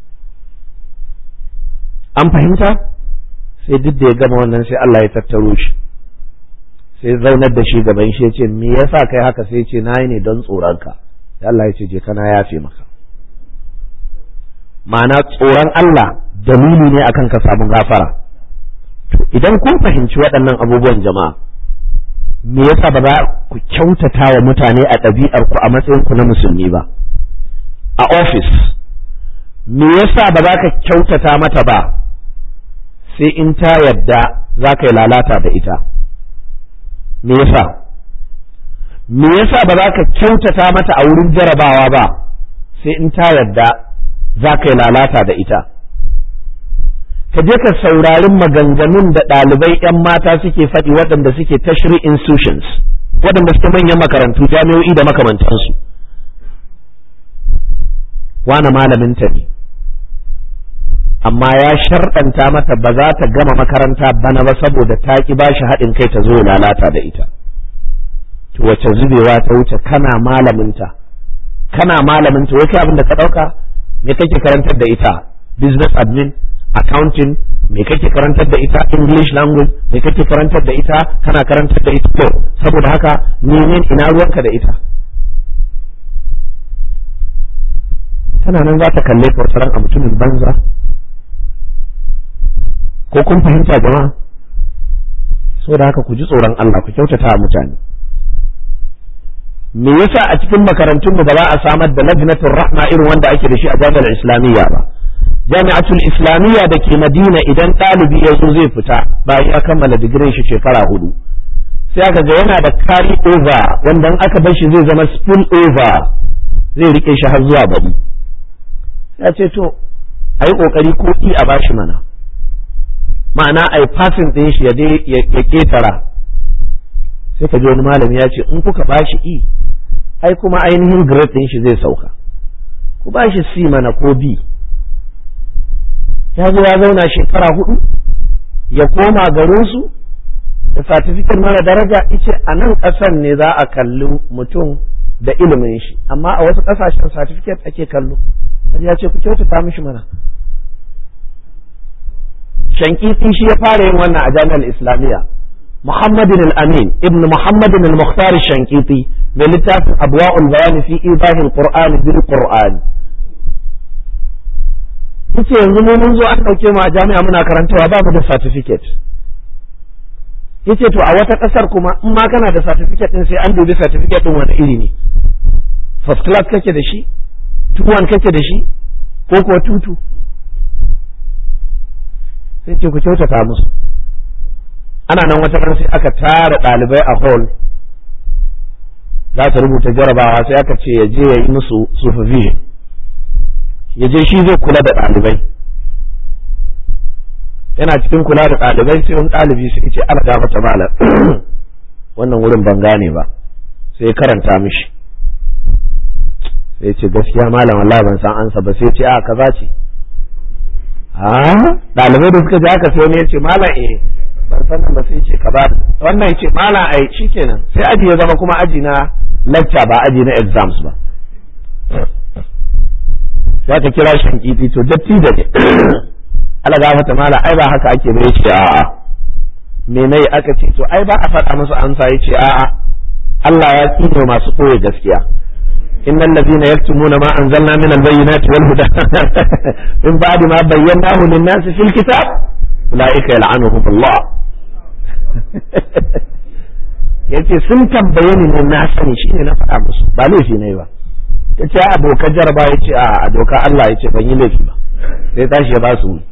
an fahimta sai duk da ya gama wannan sai Allah ya tattaro shi sai zaunar da shi gaban shi ya ce me yasa kai haka sai ya ce nayi ne don tsoronka sai Allah ya ce je kana yafe maka ma'ana tsoron Allah dalili ne akan ka samu gafara idan kun fahimci waɗannan abubuwan jama'a me yasa ba za ku kyautata wa mutane a ɗabi'ar ku a matsayin ku na musulmi ba a ofis me yasa ba za ka kyautata mata ba sai in ta yadda za ka yi lalata da ita me yasa me yasa ba za ka kyautata mata a wurin jarabawa ba sai in ta yadda za ka yi lalata da ita ka je ka saurari maganganun da ɗalibai 'yan mata suke faɗi waɗanda suke tashri institutions waɗanda suke manyan makarantu jami'o'i da makamantansu wane malaminta ne amma ya sharɗanta mata ba za ta gama makaranta bana ba saboda ta ki ba shi haɗin kai ta zo lalata da ita to wace zubewa ta wuce kana malaminta kana malaminta wai kai abin da ka ɗauka me kake karantar da ita business admin accounting me kake karantar da ita english language me kake karantar da ita kana karantar da ita to saboda haka nemen ina ruwanka da ita tana nan za ta kalle ka wata a mutumin banza ko kun fahimta jama'a saboda haka ku ji tsoron Allah ku kyautata wa mutane me yasa a cikin makarantunmu ba za a samar da lajnatul rahma irin wanda ake da shi a jami'ar islamiyya ba jami'atul islamiyya da ke madina idan ɗalibi ya zo zai fita bayan ya kammala digirin shi shekara hudu sai aka ga yana da carry over wanda in aka bar shi zai zama spill over zai rike shi har zuwa bari ya ce to a yi ƙoƙari ko i a bashi mana ma'ana a yi passing ɗin shi ya ƙetara sai ka ji wani malami ya ce in kuka bashi i ai kuma ainihin grade ɗin shi zai sauka ku bashi C mana ko B ya zo ya zauna shekara hudu ya koma garinsu da satifiket mara daraja ice a nan ƙasan ne za a kalli mutum da ilimin shi amma a wasu ƙasashen satifiket ake kallo ya ce ku kyautata mishi mana shankiti shi ya fara yin wannan a jami'ar islamiyya muhammadin al-amin ibn muhammadin al-mukhtar shankiti mai littafin abwa'ul bayani fi ibahil qur'an bil qur'an yace yanzu mu mun zo an dauke mu a jami'a muna karantawa ba mu da certificate yace to a wata kasar kuma in ma kana da certificate din sai an dubi certificate din wani iri ne first class kake da shi tuwan kake da shi ko kuwa tutu sai ce ku kyautata musu ana nan wata ran sai aka tara ɗalibai a hall za ta rubuta jarabawa sai aka ce ya je ya yi musu supervision ya je shi zai kula da ɗalibai yana cikin kula da ɗalibai sai wani ɗalibi sai ce ana gafata malam wannan wurin ban gane ba sai karanta mishi sai ce gaskiya malam wallahi ban san ansa ba sai ce a kaza ce a ɗalibai da suka ji haka sai wani ya ce malam eh ban san ba sai ce kaza wannan ya ce malam ai shikenan sai aji ya zama kuma aji na lecture ba aji na exams ba sai ka kira shi kifi to datti da ne Allah ga fata mala ai ba haka ake bai ce a'a me nayi aka ce to ai ba a faɗa musu amsa yace a'a Allah ya tsine masu koyi gaskiya innal ladina yaktumuna ma anzalna min albayyinati wal huda min ba'di ma bayyanahu lin-nasi fil kitab ulaika yal'anuhum Allah yace sun tambaye ni ne na sani shine na faɗa musu ba laifi ne ba yace a dokar jaraba yace a dokar Allah yace ban yi laifi ba sai tashi ya ba su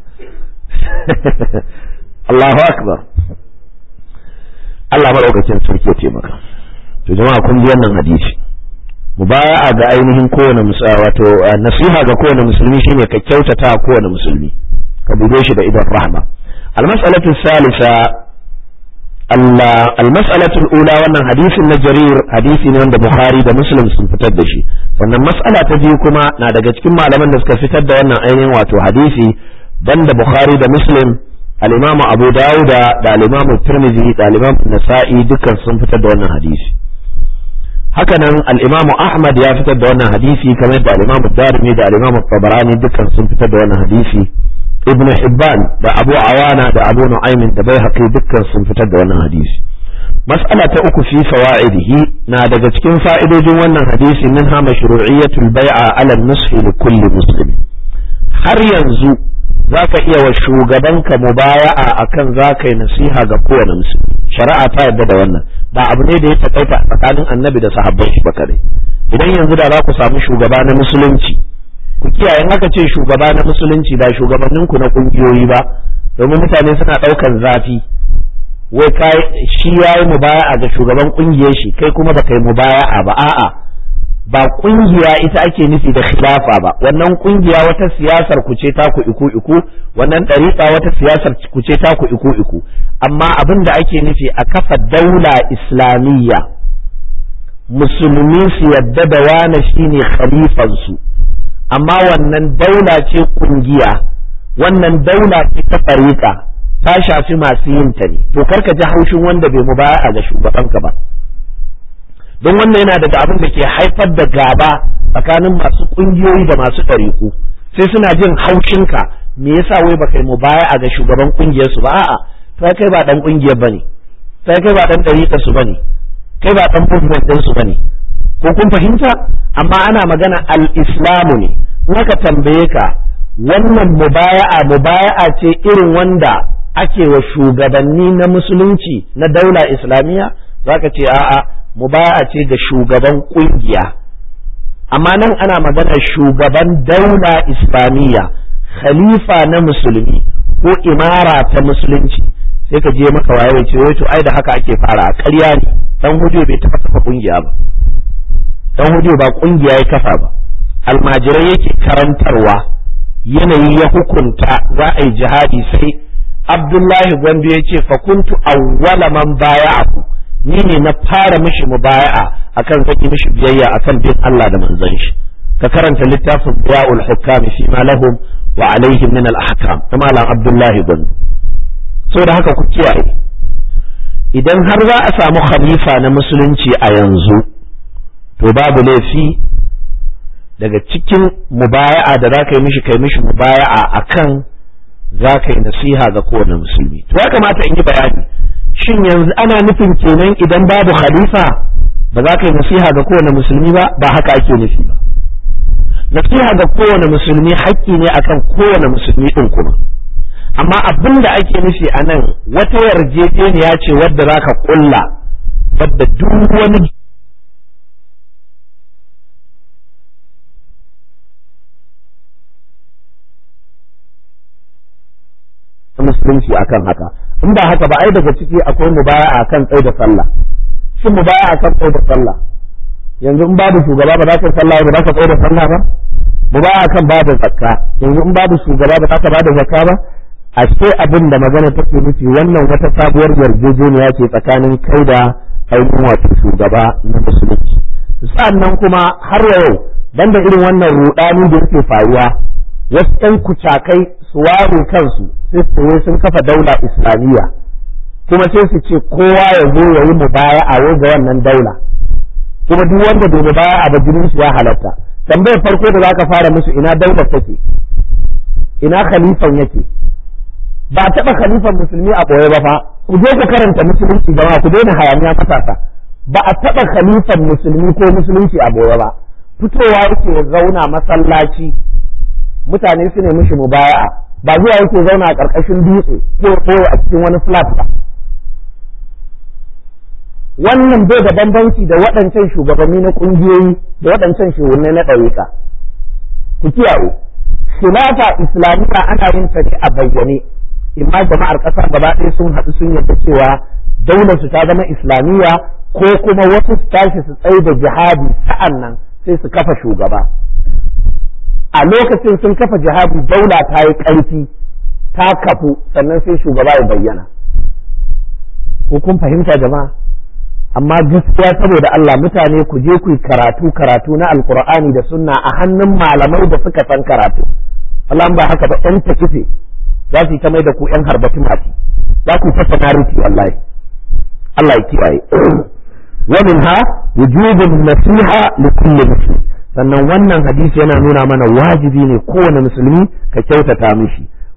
Allahu akbar Allah maɗaukakin sarki ya taimaka to jama'a kun ji wannan hadisi mubaya'a ga ainihin kowane musulmi wato nasiha ga kowane musulmi shine ka kyautata kowane musulmi ka bude shi da idan rahma al-mas'alatu salisa al-mas'alatu al-ula wannan hadisin na jarir hadisi ne wanda bukhari da muslim sun fitar da shi sannan mas'ala ta biyu kuma na daga cikin malaman da suka fitar da wannan ainihin wato hadisi banda bukhari da muslim al-imam abu dauda da al-imam tirmidhi da al-imam nasa'i dukkan sun fitar da wannan hadisi hakanan al-imam ahmad ya fitar da wannan hadisi kamar da al-imam darimi da al-imam tabarani dukkan sun fitar da wannan hadisi ibn hibban da abu awana da abu nu'aymin da bai haƙi dukkan sun fitar da wannan hadisi mas'ala ta uku fi fawaidihi na daga cikin fa'idojin wannan hadisi min ha mashru'iyyatul bai'a ala nushi li kulli muslim har yanzu zaka iya wa shugabanka mubaya'a akan zaka yi nasiha ga kowane musulmi shari'a ta yarda da wannan ba abu ne da ya takaita tsakanin annabi da sahabban shi ba kadai idan yanzu da za ku samu shugaba na musulunci ku kiyaye in aka ce shugaba na musulunci ba shugabannin ku na kungiyoyi ba domin mutane suna daukan zafi wai kai shi yayi mubaya'a ga shugaban kungiyar shi kai kuma baka yi mubaya'a ba a'a ba kungiya ita ake nufi da khilafa ba wannan kungiya wata siyasar ku ce ta ku iku iku wannan dariƙa wata siyasar ku ce ta ku iku iku amma abin da ake nufi a kafa daula islamiyya musulmi su yadda da wane shine khalifansu amma wannan daula ce kungiya wannan daula ce ta ɗariƙa ta shafi masu yin ta ne to karka ji haushin wanda bai mu baya ga shugabanka ba don wannan yana daga abin da ke haifar da gaba tsakanin masu kungiyoyi da masu ɗariƙu sai suna jin haushinka me yasa wai baka yi mu baya ga shugaban kungiyar su ba a'a to kai ba dan kungiyar bane sai kai ba dan ɗariƙar su bane kai ba dan movement din su bane ko kun fahimta amma ana magana al-islamu ne in aka tambaye ka wannan mubaya'a mubaya'a ce irin wanda ake wa shugabanni na musulunci na daula islamiyya zaka ce a'a mubaya'a ce ga shugaban kungiya amma nan ana magana shugaban daula islamiyya khalifa na musulmi ko imara ta musulunci sai ka je maka waye ce wai to ai da haka ake fara ƙarya ne dan hudu bai taɓa kafa kungiya ba dan hudu ba kungiya ya kafa ba almajirai yake karantarwa yanayi ya hukunta za a yi jihadi sai abdullahi gwandu ya ce fa kuntu awwala man baya'ahu ni ne na fara mishi mubaya'a akan zaki mishi biyayya akan bin Allah da manzon shi ka karanta littafin Biya'ul Hukam fi ma lahum wa alaihim min al-ahkam ta malam Abdullahi gwandu saboda haka ku kiyaye idan har za a samu khalifa na musulunci a yanzu to babu laifi daga cikin mubaya'a da za ka yi mishi kai mishi mubaya'a akan za ka yi nasiha ga kowane musulmi to ya kamata in yi bayani shin yanzu ana nufin kenan idan babu khalifa ba za ka yi nasiha ga kowane musulmi ba ba haka ake nufi ba nasiha ga kowane musulmi haƙƙi ne akan kowane musulmi ɗin kuma amma abin da ake nufi a nan wata yarjejeniya ce wadda za ka ƙulla wadda duk wani musulunci akan haka in ba haka ba ai daga ciki akwai mubaya akan tsaye da sallah shin mubaya akan tsaye da sallah yanzu in babu shugaba ba za ka sallah ba za ka tsaye da sallah ba mubaya akan ba da zakka yanzu in babu shugaba ba za ka ba da zakka ba ashe abin da magana take nufi wannan wata sabuwar yarjejeniya ce tsakanin kai da ainihin wato shugaba na musulunci sa'annan kuma har yau banda irin wannan rudani da yake faruwa wasu ɗan kucakai su ware kansu sai su wai sun kafa daula islamiyya kuma sai su ce kowa ya zo ya yi mubaya a wai ga wannan daula kuma duk wanda bai mubaya a bajinin shi ya halatta tambayar farko da zaka fara musu ina daular take ina khalifan yake ba taɓa khalifan musulmi a ɓoye ba fa ku je ku karanta musulunci jama'a ku daina hayaniya matasa ba a taɓa khalifan musulmi ko musulunci a ɓoye ba fitowa yake zauna masallaci mutane su ne mishi mubaya'a ba zuwa yake zauna a ƙarƙashin dutse ko koyo a cikin wani flat ba wannan bai da bambanci da waɗancan shugabanni na ƙungiyoyi da waɗancan shugabanni na ɗariƙa ku kiyaye khilafa islamiyya ana yin ta ne a bayyane imma jama'ar ƙasa gaba ɗaya sun haɗu sun yarda cewa daular su ta zama islamiyya ko kuma wasu su tashi su tsaye da jihadi sa'an nan sai su kafa shugaba a lokacin sun kafa jihadi daula ta yi ƙarfi ta kafu sannan sai shugaba ya bayyana ko kun fahimta jama'a amma gaskiya saboda Allah mutane ku je ku yi karatu karatu na alkur'ani da sunna a hannun malamai da suka san karatu Allah ba haka ba ɗan takife za su yi ta mai da ku ƴan harbati mati za ku fasa nariti wallahi Allah ya kiyaye wa minha wujubun nasiha li kulli muslim sannan wannan hadisi yana nuna mana wajibi ne kowane musulmi ka kyautata mishi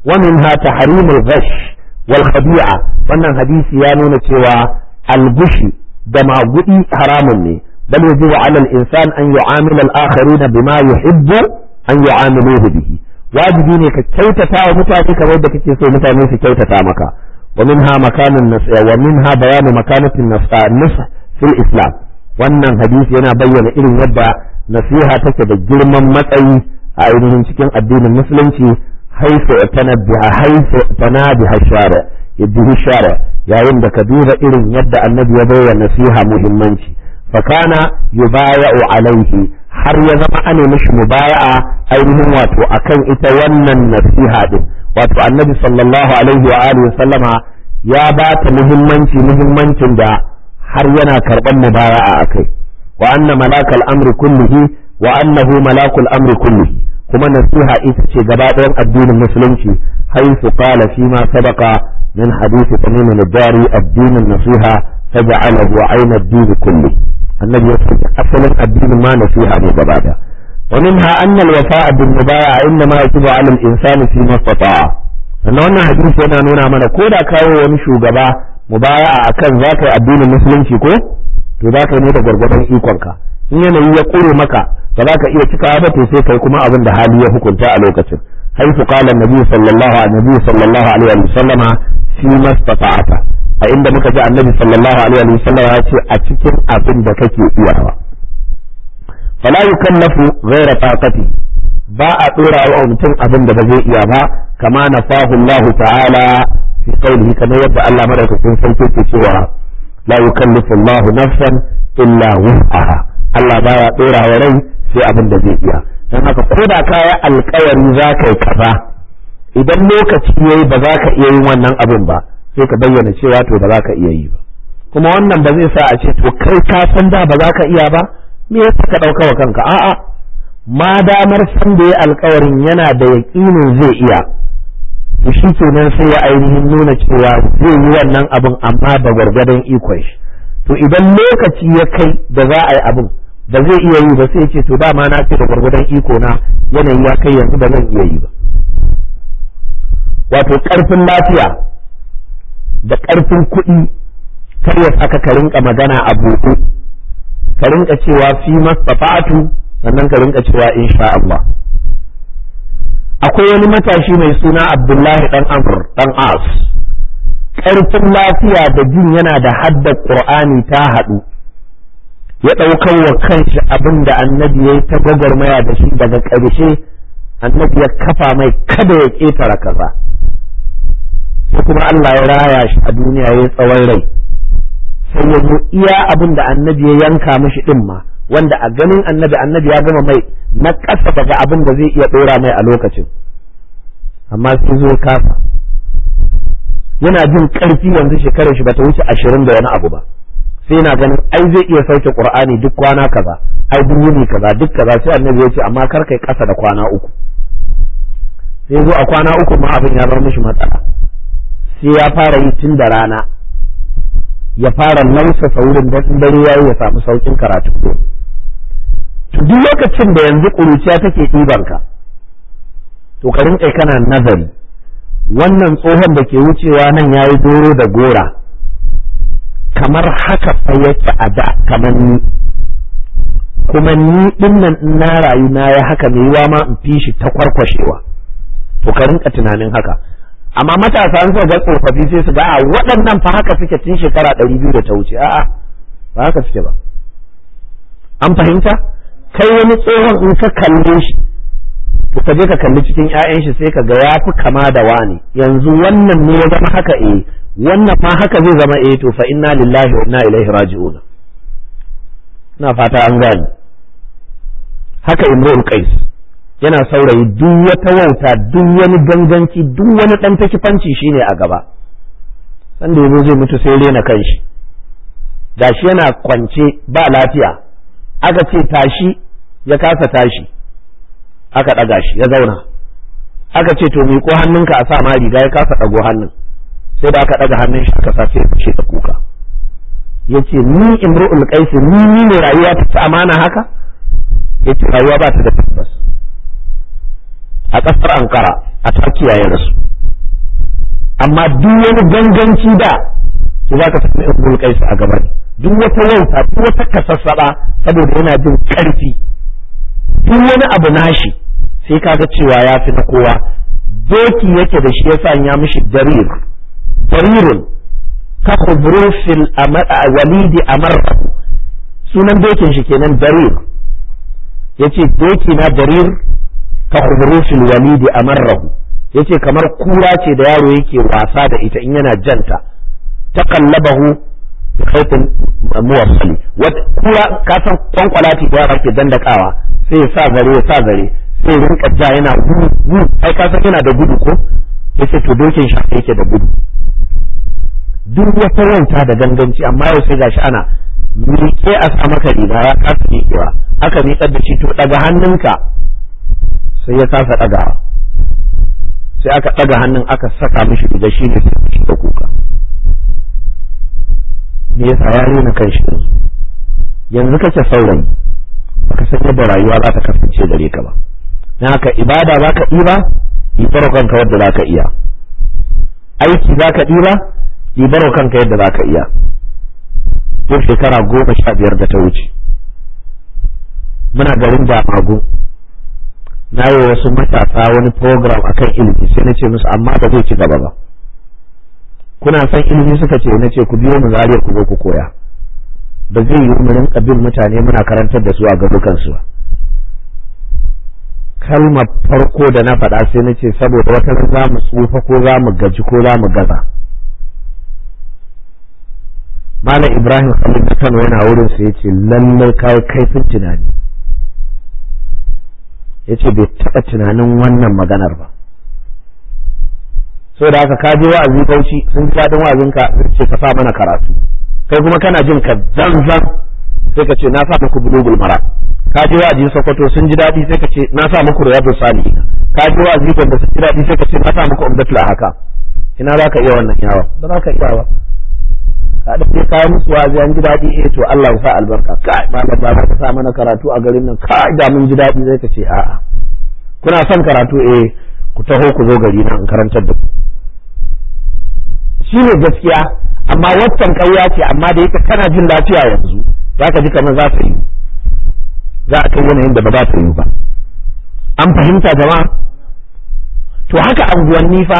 wa minha tahrimul ghash wal khadi'a wannan hadisi ya nuna cewa al-gushi da magudi haramun ne bal yajibu 'ala al-insan an yu'amila al-akharin bima yuhibbu an yu'amiluhu bihi wajibi ne ka kyautata wa mutane kamar da kake so mutane su kyautata maka wa minha makanun nasiha wa minha bayanu makanatin nasiha fil islam wannan hadisi yana bayyana irin yadda nasiha take da girman matsayi a ainihin cikin addinin musulunci haifu tanabbiha haifu tanabiha shara yadda shara yayin da ka duba irin yadda annabi ya bayar nasiha muhimmanci fakana yubaya'u alaihi har ya zama ane mishi mubaya'a ainihin wato akan ita wannan nasiha din wato annabi sallallahu alaihi wa alihi sallama ya ba ta muhimmanci muhimmancin da har yana karban mubaya'a akai wa anna malakal amri kullihi wa annahu malakul amri kullihi kuma nasiha ita ce gaba ɗayan addinin musulunci haifu qala fi ma sabaqa min hadith tamim al-dari ad-din nasiha faj'alahu 'ayna ad-din kulli annabi ya ce asalin addinin ma nasiha ne gaba da wa minha anna al-wafa'a bin mubaya'a inma yajibu 'ala al-insani fi ma istata'a sannan wannan hadisi yana nuna mana ko da kawo wani shugaba mubaya'a akan zaka yi addinin musulunci ko to zaka yi ne da gwargwadon ikonka in yanayi ya kure maka ba za ka iya cikawa ba to sai kai kuma abin da hali ya hukunta a lokacin haifu qala annabi sallallahu alaihi sallallahu alaihi wa sallama fi mastata'ata a inda muka ji annabi sallallahu alaihi wa sallama ya ce a cikin abin da kake iyawa fala yukallafu ghayra taqati ba a dora wa mutum abin da ba zai iya ba kama nafahu Allah ta'ala fi qawlihi kamar yadda Allah madaukakin sarki ke cewa la yukallifu Allah nafsan illa wus'aha Allah baya dora wa rai sai abin da zai iya don haka ko da kaya alkawari za ka yi kaza idan lokaci yayi ba za ka iya yin wannan abin ba sai ka bayyana cewa to ba za ka iya yi ba kuma wannan ba zai sa a ce to kai ka san da ba za ka iya ba me yasa ka dauka wa kanka a'a ma damar san da ya alkawarin yana da yaƙinin zai iya to shi kenan sai ya ainihin nuna cewa zai yi wannan abin amma da gwargwadon ikon shi to idan lokaci ya kai da za a yi abin ba zai iya yi ba sai ce to dama na ce da gwargwadon iko na yanayi ya kai yanzu ba zan iya yi ba wato karfin lafiya da karfin kuɗi kar ya saka ka rinka magana a buɗe ka rinka cewa fi mastafa'atu sannan ka rinka cewa insha Allah akwai wani matashi mai suna Abdullahi dan Amr dan As karfin lafiya da jin yana da hadda Qur'ani ta haɗu ya ɗaukar wa kanshi abin da annabi ya yi ta gwagwarmaya da shi daga ƙarshe annabi ya kafa mai kada ya ƙetara kaza sai kuma Allah ya raya shi a duniya ya tsawon rai sai ya zo iya abin da annabi ya yanka mishi ɗin ma wanda a ganin annabi annabi ya gama mai na ƙasa daga abin da zai iya ɗora mai a lokacin amma sai zo kasa yana jin ƙarfi yanzu shekarar shi bata wuce ashirin da wani abu ba sai na ganin ai zai iya sauke qur'ani duk kwana kaza ai duk yini kaza duk kaza sai annabi ya ce amma kar kai kasa da kwana uku sai zo a kwana uku ma abin ya bar mishi matsala sai ya fara yi tun da rana ya fara lausa saurin da dare yayi ya samu saukin karatu ko to duk lokacin da yanzu kuruciya take ɗiban ka to ka rinƙa kana nazari wannan tsohon da ke wucewa nan yayi doro da gora kamar haka fa yake a da kamar ni kuma ni din nan na rayu na ya haka mai yiwa ma in fi shi ta kwarkwashewa to ka rinka tunanin haka amma matasa an ga tsofaffi sai su ga a waɗannan fa haka suke tun shekara ɗari biyu da ta wuce a'a ba haka suke ba an fahimta kai wani tsohon in ka kalle shi to ka je ka kalli cikin 'ya'yan shi sai ka ga ya fi kama da wani yanzu wannan ne ya zama haka eh wannan ma haka zai zama eh to fa inna lillahi wa inna ilaihi raji'un ina fata an gane haka imrul qais yana saurayi duk wata wauta duk wani ganganci duk wani dan takifanci shine a gaba sanda yazo zai mutu sai rena kanshi gashi yana kwance ba lafiya aka ce tashi ya kasa tashi aka ɗaga shi ya zauna aka ce to miƙo hannunka a sa ma riga ya kasa ɗago hannun sai da aka ɗaga hannun shi aka sa sai ya fashe da kuka yace ni imru'ul qais ni ni ne rayuwa ta ci amana haka yace rayuwa ba ta da tabbas a ƙasar Ankara a Turkiya ya rasu amma duk wani ganganci da to za ka sami ibnul qais a gaba ne duk wata wauta duk wata kasassaba saboda yana jin karfi duk wani abu nashi sai kaga cewa ya fi na kowa doki yake da shi ya ya mishi darir darirun ka khubrusil walidi amarra sunan dokin shi kenan darir yace doki na darir ka khubrusil walidi amarrahu yace kamar kura ce da yaro yake wasa da ita in yana janta taqallabahu bi khaytin muwassali wata kura ka san kwankwalati da yara ke dandakawa sai ya sa zare ya sa zare sai rinka ja yana gudu gudu ai ka san yana da gudu ko yace to dokin shi yake da gudu duk wata wanta da ganganci amma yau sai gashi ana miƙe a sa maka riga ya kasa miƙewa aka miƙar da shi to daga hannunka sai ya kasa ɗagawa sai aka ɗaga hannun aka saka mishi riga shi ne sai da kuka me yasa ya rena kan shi yanzu kake saurayi baka san yadda rayuwa za ta kasance gare ka ba na haka ibada za ka ɗiba ɗibar kanka wadda za ka iya aiki za ka ɗiba ɗibar kanka yadda za ka iya yau shekara goma sha biyar da ta wuce muna garin damagu na yi wasu matasa wani program akan ilimi sai na ce musu amma ba zai ci gaba ba kuna son ilimi suka ce na ce ku biyo mu zariya ku zo ku koya ba zai yi mu rinka bin mutane muna karantar da su a garukansu ba kalmar farko da na faɗa sai na ce saboda wata ran za mu tsufa ko za mu gaji ko za mu gaza malam ibrahim khalid na kano yana wurin sai ya ce lallai kai kaifin tunani ya ce bai taɓa tunanin wannan maganar ba so da haka ka je wa'azi bauchi sun ji daɗin wa'azinka sun ce ka sa mana karatu kai kuma kana jin ka zanzan sai ka ce na sa muku bulugul mara ka je wa'azi sokoto sun ji daɗi sai ka ce na sa muku riyadu salihin ka je wa'azi gwanda sun ji daɗi sai ka ce na sa muku umdatul haka ina za ka iya wannan yawa ba za ka iya ba ka da sai kayan musu wa'azi an ji daɗi eh to Allah ya sa albarka kai malam ba ka sa mana karatu a garin nan kai da mun ji daɗi sai ka ce a'a kuna son karatu eh ku taho ku zo gari nan in karantar da ku shine gaskiya amma waccan ƙarya ce amma da yake kana jin lafiya yanzu za ka ji kamar za ta yi za a kai yanayin da ba za ta yi ba an fahimta jama'a to haka anguwanni fa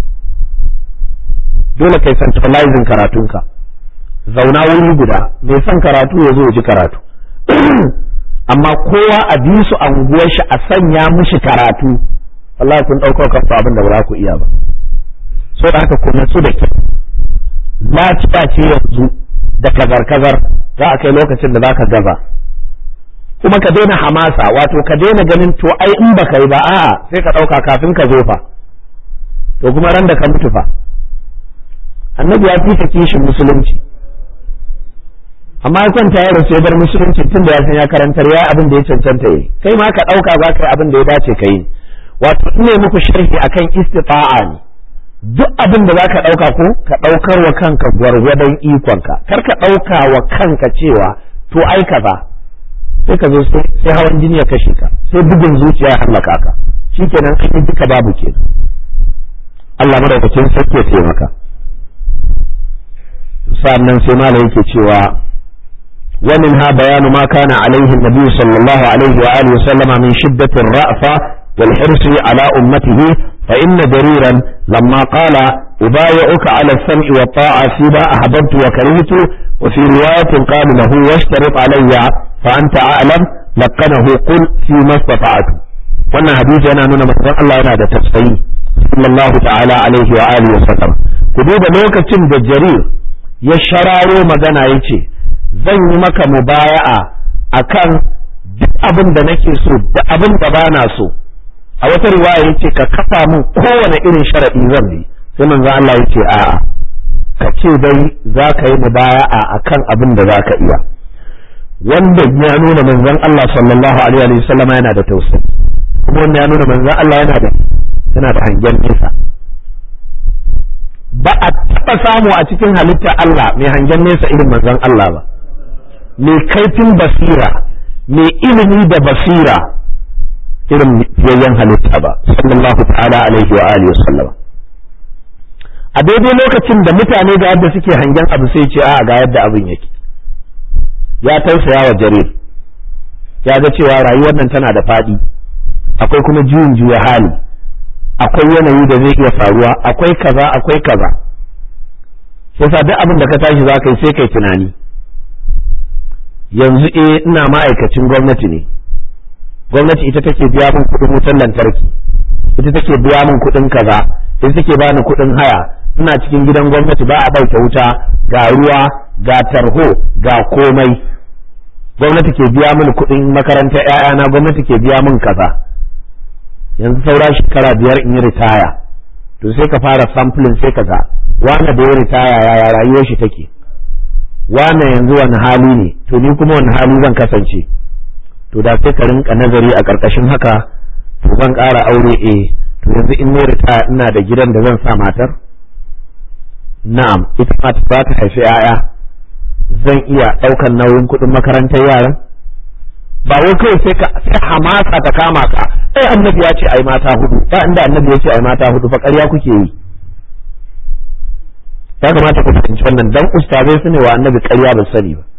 dole kai centralizing karatunka zauna wuri guda mai son karatu ya zo ji karatu amma kowa a bi su anguwar shi a sanya mishi karatu wallahi kun ɗaukar kanku abin da ba za ku iya ba so da haka ku natsu da kyau lafiya ce yanzu da kazar-kazar za a kai lokacin da za ka gaza kuma ka daina hamasa wato ka daina ganin to ai in baka yi ba a'a sai ka ɗauka kafin ka zo fa to kuma ran da ka mutu fa annabi ya fi kishin musulunci amma ya kwanta ya rasu ya bar musulunci tun da ya san ya karantar ya abin da ya cancanta yi kai ma ka ɗauka za ka yi abin da ya dace ka yi wato ne muku sharhi akan istita'a ne duk abin da za ka ɗauka ko ka ɗaukar wa kanka gwargwadon ikonka kar ka ɗauka wa kanka cewa to ai kaza sai ka zo sai hawan jini ya kashe ka sai bugun zuciya ya hallaka ka shikenan an yi duka babu kenan Allah madaukakin sarki ya taimaka sannan sai malam yake cewa ومنها بيان ما كان عليه النبي صلى الله عليه وآله وسلم من شدة الرأفة والحرص على أمته فإن دريرا لما قال أبايعك على السمع والطاعة فيما أحببت وكرهت وفي رواية قال له واشترط علي فأنت أعلم لقنه قل فيما استطعت وانا حديث أنا نونا مثلا الله أنا دا تسفي صلى الله تعالى عليه وآله وسلم كدود لوكة بجرير يشرارو مدنا يتي zan yi maka mubaya'a akan duk abin da nake so da abin da bana so a wata riwaya yace ka kafa min kowane irin sharadi zan bi sai manzo Allah yace a'a ka ce dai za ka yi mubaya'a akan abin da za ka iya wanda ya nuna manzon Allah sallallahu alaihi wa sallam yana da tausayi kuma wanda ya nuna manzon Allah yana da yana da hangen nesa ba a taɓa samu a cikin halitta Allah mai hangen nesa irin manzon Allah ba mai kaifin basira mai ilimi da basira irin fiyayyen halitta ba sallallahu ta'ala alaihi wa alihi wasallam a daidai lokacin da mutane ga yadda suke hangen abu sai ce a ga yadda abin yake ya tausaya wa jarir ya ga cewa rayuwar nan tana da faɗi akwai kuma juyin juya hali akwai yanayi da zai iya faruwa akwai kaza akwai kaza sai sa duk abin da ka tashi za ka yi sai kai tunani yanzu eh ina ma'aikacin gwamnati ne gwamnati ita take biya min kuɗin wutar lantarki ita take biya min kuɗin kaza ita take bani kuɗin haya ina cikin gidan gwamnati ba a ɗauke wuta ga ruwa ga tarho ga komai gwamnati ke biya min kuɗin makarantar ‘ya'yana gwamnati ke biya min kaza yanzu saura shekara biyar in yi ritaya to sai ka fara sampling sai ka ga wane da ya ritaya yaya rayuwar shi take wane yanzu wani hali ne to ni kuma wani hali zan kasance to da sai ka rinka nazari a ƙarƙashin haka to zan ƙara aure eh to yanzu in ne ritaya ina da gidan da zan sa matar na'am ita ma ta ta haifi 'ya'ya zan iya ɗaukan nauyin kuɗin makarantar yaran ba wai kai sai ka sai hamasa ta kama ka ai annabi ya ce ai mata hudu ba inda annabi ya ce ai mata hudu fa ƙarya kuke yi ya kamata ku fahimci wannan dan ustazai su ne wa annabi ƙarya ba sani ba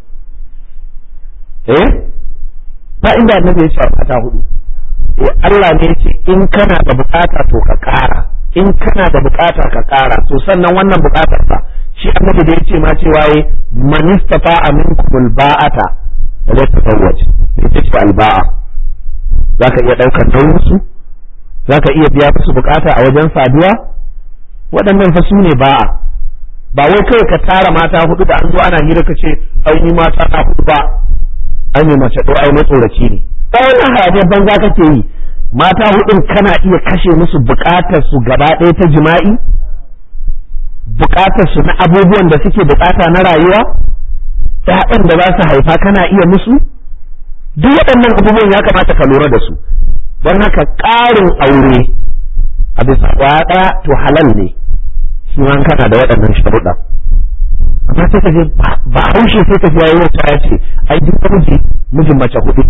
eh ba inda annabi ya ce ai mata hudu eh Allah ne ya ce in kana da bukata to ka ƙara in kana da bukata ka ƙara to sannan wannan bukatar fa shi annabi da yace ma cewa yi man istafa minkum alba'ata la tazawwaj ita ce alba'a zaka iya daukar nauyin su zaka iya biya musu bukata a wajen saduwa waɗannan fa su ne ba'a ba wai kai ka tara mata hudu da an zo ana hira ka ce ai ni mata na hudu ba ai ne mace to ai matsoraci ne ba wannan hayaniyar banza kake yi mata hudun kana iya kashe musu bukatar su gaba ɗaya ta jima'i bukatar su na abubuwan da suke bukata na rayuwa ƴaƴan da za su haifa kana iya musu duk waɗannan abubuwan ya kamata ka lura da su don haka ƙarin aure a bisa kwaya ɗaya to halal ne shi ma kana da waɗannan sharuɗa amma sai ka je ba haushe sai ka je yayi wata ya ce ai duk miji mijin mace hudu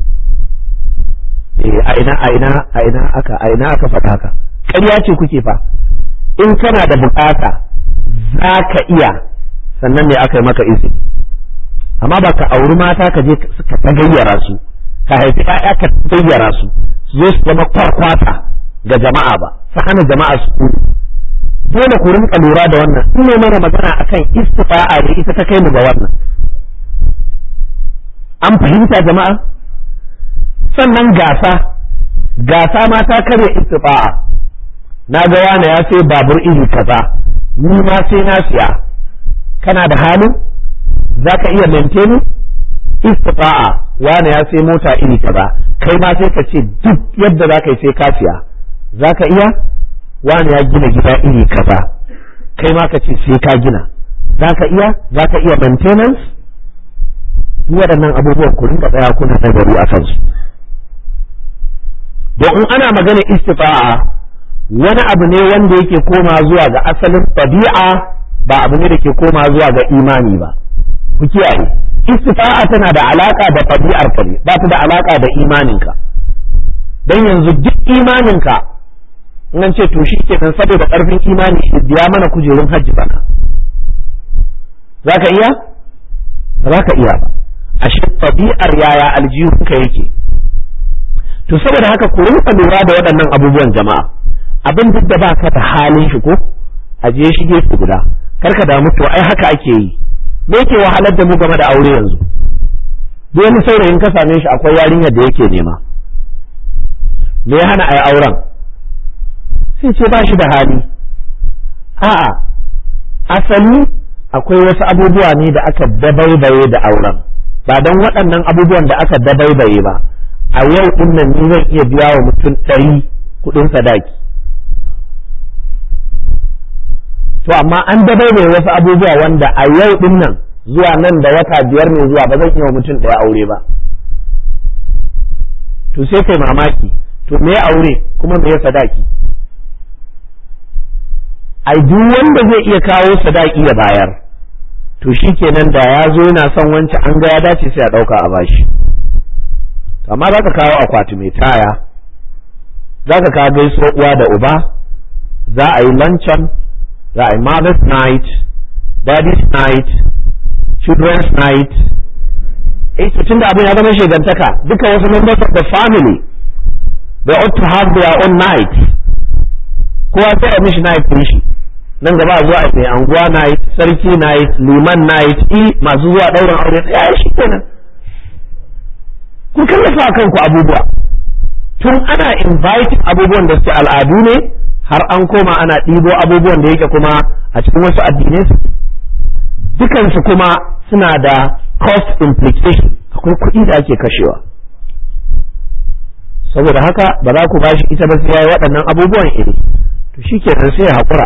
a ina a ina a ina aka a ina aka faɗa haka ƙarya ce kuke fa in kana da bukata za ka iya sannan ne aka yi maka izini amma ba ka auri mata ka je ka tagayyara su ka haifi ƴaƴa ka tagayyara su su zo su zama kwarkwata ga jama'a ba su hana jama'a su dole ku rinka lura da wannan in ne mana magana akan istifa'a ne ita ta kai mu ga wannan an fahimta jama'a sannan gasa gasa ma ta karya istifa'a na ga wani ya sai babur iri kaza ni ma sai na siya kana da halin za ka iya maintain istifa'a wani ya sai mota iri kaza kai ma sai ka ce duk yadda za ka yi sai ka siya za ka iya wani ya gina gida iri kaza kai ma ka ce sai ka gina za ka iya za ka iya maintenance duk waɗannan abubuwan ku rinka tsaya kuna nazari a kansu don in ana magana istifa'a wani abu ne wanda yake koma zuwa ga asalin tabi'a ba abu ne da ke koma zuwa ga imani ba ku kiyaye istifa'a tana da alaka da tabi'ar ka ne ba ta da alaka da imaninka dan yanzu duk imaninka in an ce to kenan saboda karfin imani biya mana kujerun hajji bana zaka iya ba za ka iya ba ashe tabi'ar yaya aljihunka yake to saboda haka ku rinka lura da waɗannan abubuwan jama'a abin duk da baka da halin shi ko a je shi gefe guda kar ka damu to ai haka ake yi me yake wahalar da mu game da aure yanzu duk wani saurayin ka same shi akwai yarinyar da yake nema me ya hana ai auren sai ce ba shi da hali a'a asali akwai wasu abubuwa ne da aka dabaibaye da auren ba don waɗannan abubuwan da aka dabaibaye ba a yau din nan ni zan iya biya wa mutum ɗari kuɗin sadaki to amma an dabai mai wasu abubuwa wanda a yau din nan zuwa nan da wata biyar ne zuwa ba zan iya wa mutum ɗaya aure ba to sai kai mamaki to me aure kuma me sadaki ai duk wanda zai iya kawo sadaki ya bayar to shi kenan da ya zo yana son wancan an ga ya dace sai a ɗauka a bashi amma za ka kawo akwati mai taya za ka kawo gaisuwa uwa da uba za a yi lancan za a yi mother's night daddy's night children's night eh tun da abin ya zama shegantaka duka wasu members of the family they ought to have their own night kowa sai a mishi night din shi nan gaba zuwa a mai anguwa night sarki night liman night i masu zuwa ɗaurin aure ya shi kenan kun kallafa kanku abubuwa tun ana inviting abubuwan da suke al'adu ne har an koma ana ɗibo abubuwan da yake kuma a cikin wasu addinai su dukansu kuma suna da cost implication akwai kuɗi da ake kashewa saboda haka ba za ku ba shi ita ba sai yayi waɗannan abubuwan iri to shikenan sai ya haƙura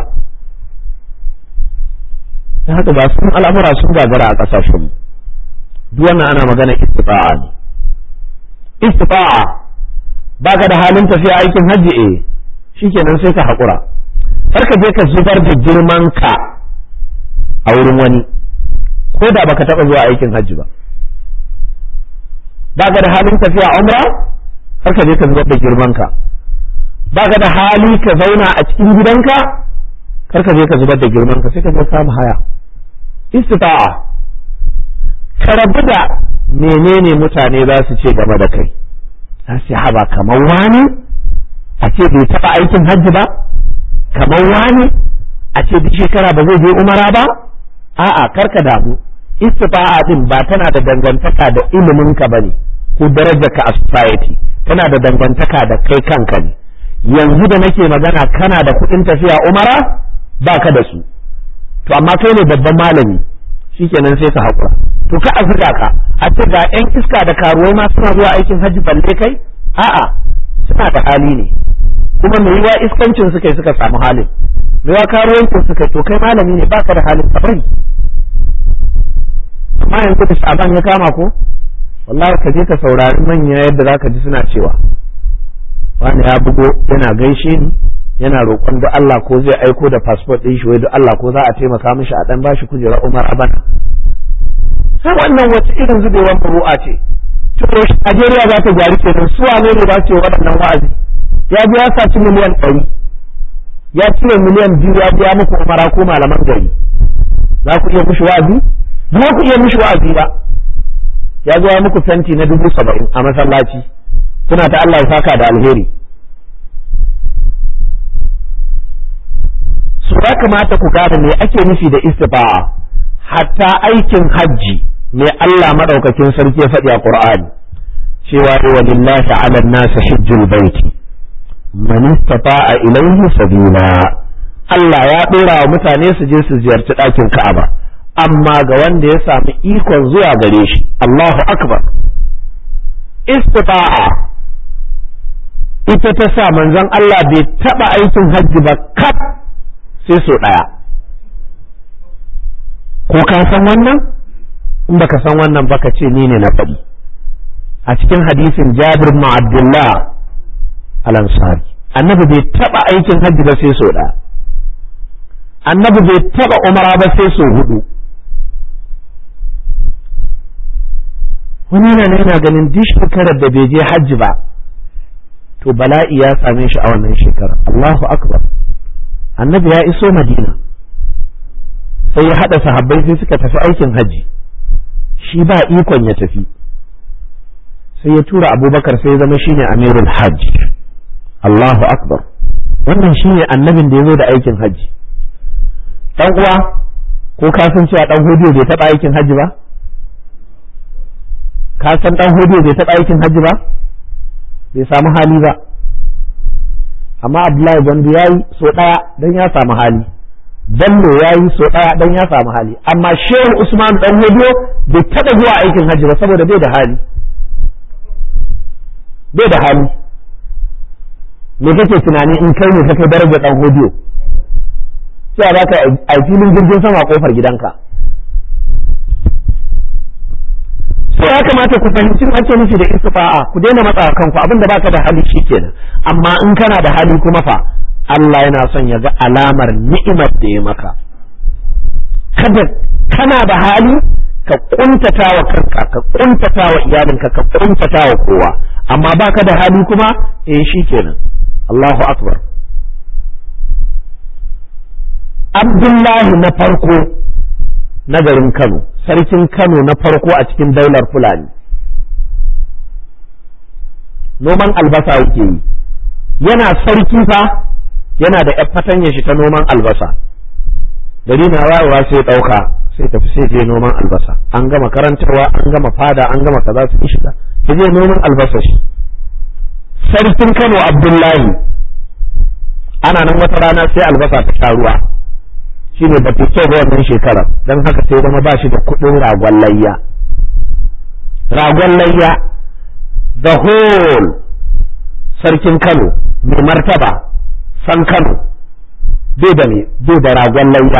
dan haka ba sun al'amura sun gagara a ƙasashen duk wannan ana magana istifa'a ne istifa'a baka da halin tafiya aikin hajji eh shikenan sai ka haƙura kar ka je ka zubar da girman ka a wurin wani ko da baka taɓa zuwa aikin hajji ba baka da halin tafiya umra kar ka je ka zubar da girman ka baka da hali ka zauna a cikin gidanka kar ka je ka zubar da girman ka sai ka je kama haya istifa'a ka rabu da menene mutane za su ce game da kai za su haba kamar wani a ce bai taɓa aikin hajji ba kamar wani a ce duk shekara ba zai je umara ba a'a karka damu istifa'a din ba tana da dangantaka da ilimin ka bane ko darajarka a society tana da dangantaka da kai kanka ne yanzu da nake magana kana da kuɗin tafiya umara baka da su to amma kai ne babban malami shikenan sai ka haƙura to ka azuga ka a ce ga yan iska da karuwai ma suna zuwa aikin hajji balle kai a'a suna da hali ne kuma mai yiwa iskancin suka yi suka samu halin mai yiwa karuwancin suka yi to kai malami ne baka da halin ka bari amma yanzu da sha'aban ya kama ko wallahi ka je ka saurari manya yadda zaka ji suna cewa wani ya bugo yana gaishe ni yana roƙon da Allah ko zai aiko da passport ɗin shi wai da Allah ko za a taimaka mishi a dan bashi kujerar Umar a bana sai wannan wace irin zubewar furu'a ce to Najeriya za ta gyari kenan su wane ne za su yi waɗannan wa'azi ya ji ya saci miliyan ɗari ya cire miliyan biyu ya biya muku umara ko malaman gari za ku iya mishi wa'azi ba ku iya mishi wa'azi ba ya zo ya muku fenti na dubu saba'in a masallaci kuna ta Allah ya saka da alheri su ya kamata ku gane me ake nufi da istifa'a hatta aikin hajji mai Allah madaukakin sarki ya faɗi a Qur'ani cewa wa lillahi 'ala an-nasi hajjul baiti man istata'a ilayhi sabila Allah ya ɗora wa mutane su je su ziyarci ɗakin Ka'aba amma ga wanda ya samu ikon zuwa gare shi Allahu akbar istita'a ita ta sa manzon Allah bai taɓa aikin hajji ba kaf sai so ɗaya ko ka san wannan in baka san wannan baka ce ni ne na faɗi a cikin hadisin Jabir bin Abdullah al-Ansari annabi bai taɓa aikin hajji ba sai so ɗaya annabi bai taɓa umara ba sai so hudu wani yana yana ganin duk shekarar da bai je hajji ba to bala'i ya same shi a wannan shekarar Allahu akbar annabi ya iso madina sai ya haɗa sahabbai sai suka tafi aikin hajji shi ba ikon ya tafi sai ya tura abubakar sai ya zama shine amirul hajji Allahu akbar wannan shine annabin da ya zo da aikin hajji dan uwa ko ka san cewa dan hodiyo bai taɓa aikin hajji ba ka san dan hodiyo bai taɓa aikin hajji ba bai samu hali ba amma abdullahi gwandu ya yi so ɗaya don ya samu hali bello ya yi so ɗaya don ya samu hali amma shehu usman dan hodiyo bai taɓa zuwa aikin hajji ba saboda bai da hali bai da hali me kake tunani in kai ne ka kai darajar dan hodiyo cewa za ka a filin jirgin sama a kofar gidanka so ya kamata ku fahimci ake nufi da istifa'a ku daina matsa kanku abinda baka da hali kenan amma in kana da hali kuma fa Allah yana son ya ga alamar ni'imar da ya maka kada kana da hali ka kuntata wa kanka ka kuntata wa iyalinka ka kuntata wa kowa amma baka da hali kuma eh shikenan Allahu akbar abdullahi na farko na garin kano sarkin kano na farko a cikin daular fulani noman albasa yake yi yana sarki fa yana da ‘yan fatanya shi ta noman albasa gari na wayewa sai ɗauka sai tafi sai je noman albasa an gama karantarwa an gama fada an gama kaza su shiga ya je noman albasa shi sarkin kano abdullahi ana nan wata rana sai albasa ta sha ruwa shi ne bata kyau ba wannan shekarar don haka sai zama ba shi da kuɗin ragon layya ragon layya the whole sarkin kano mai martaba san kano bai da ne bai da ragon layya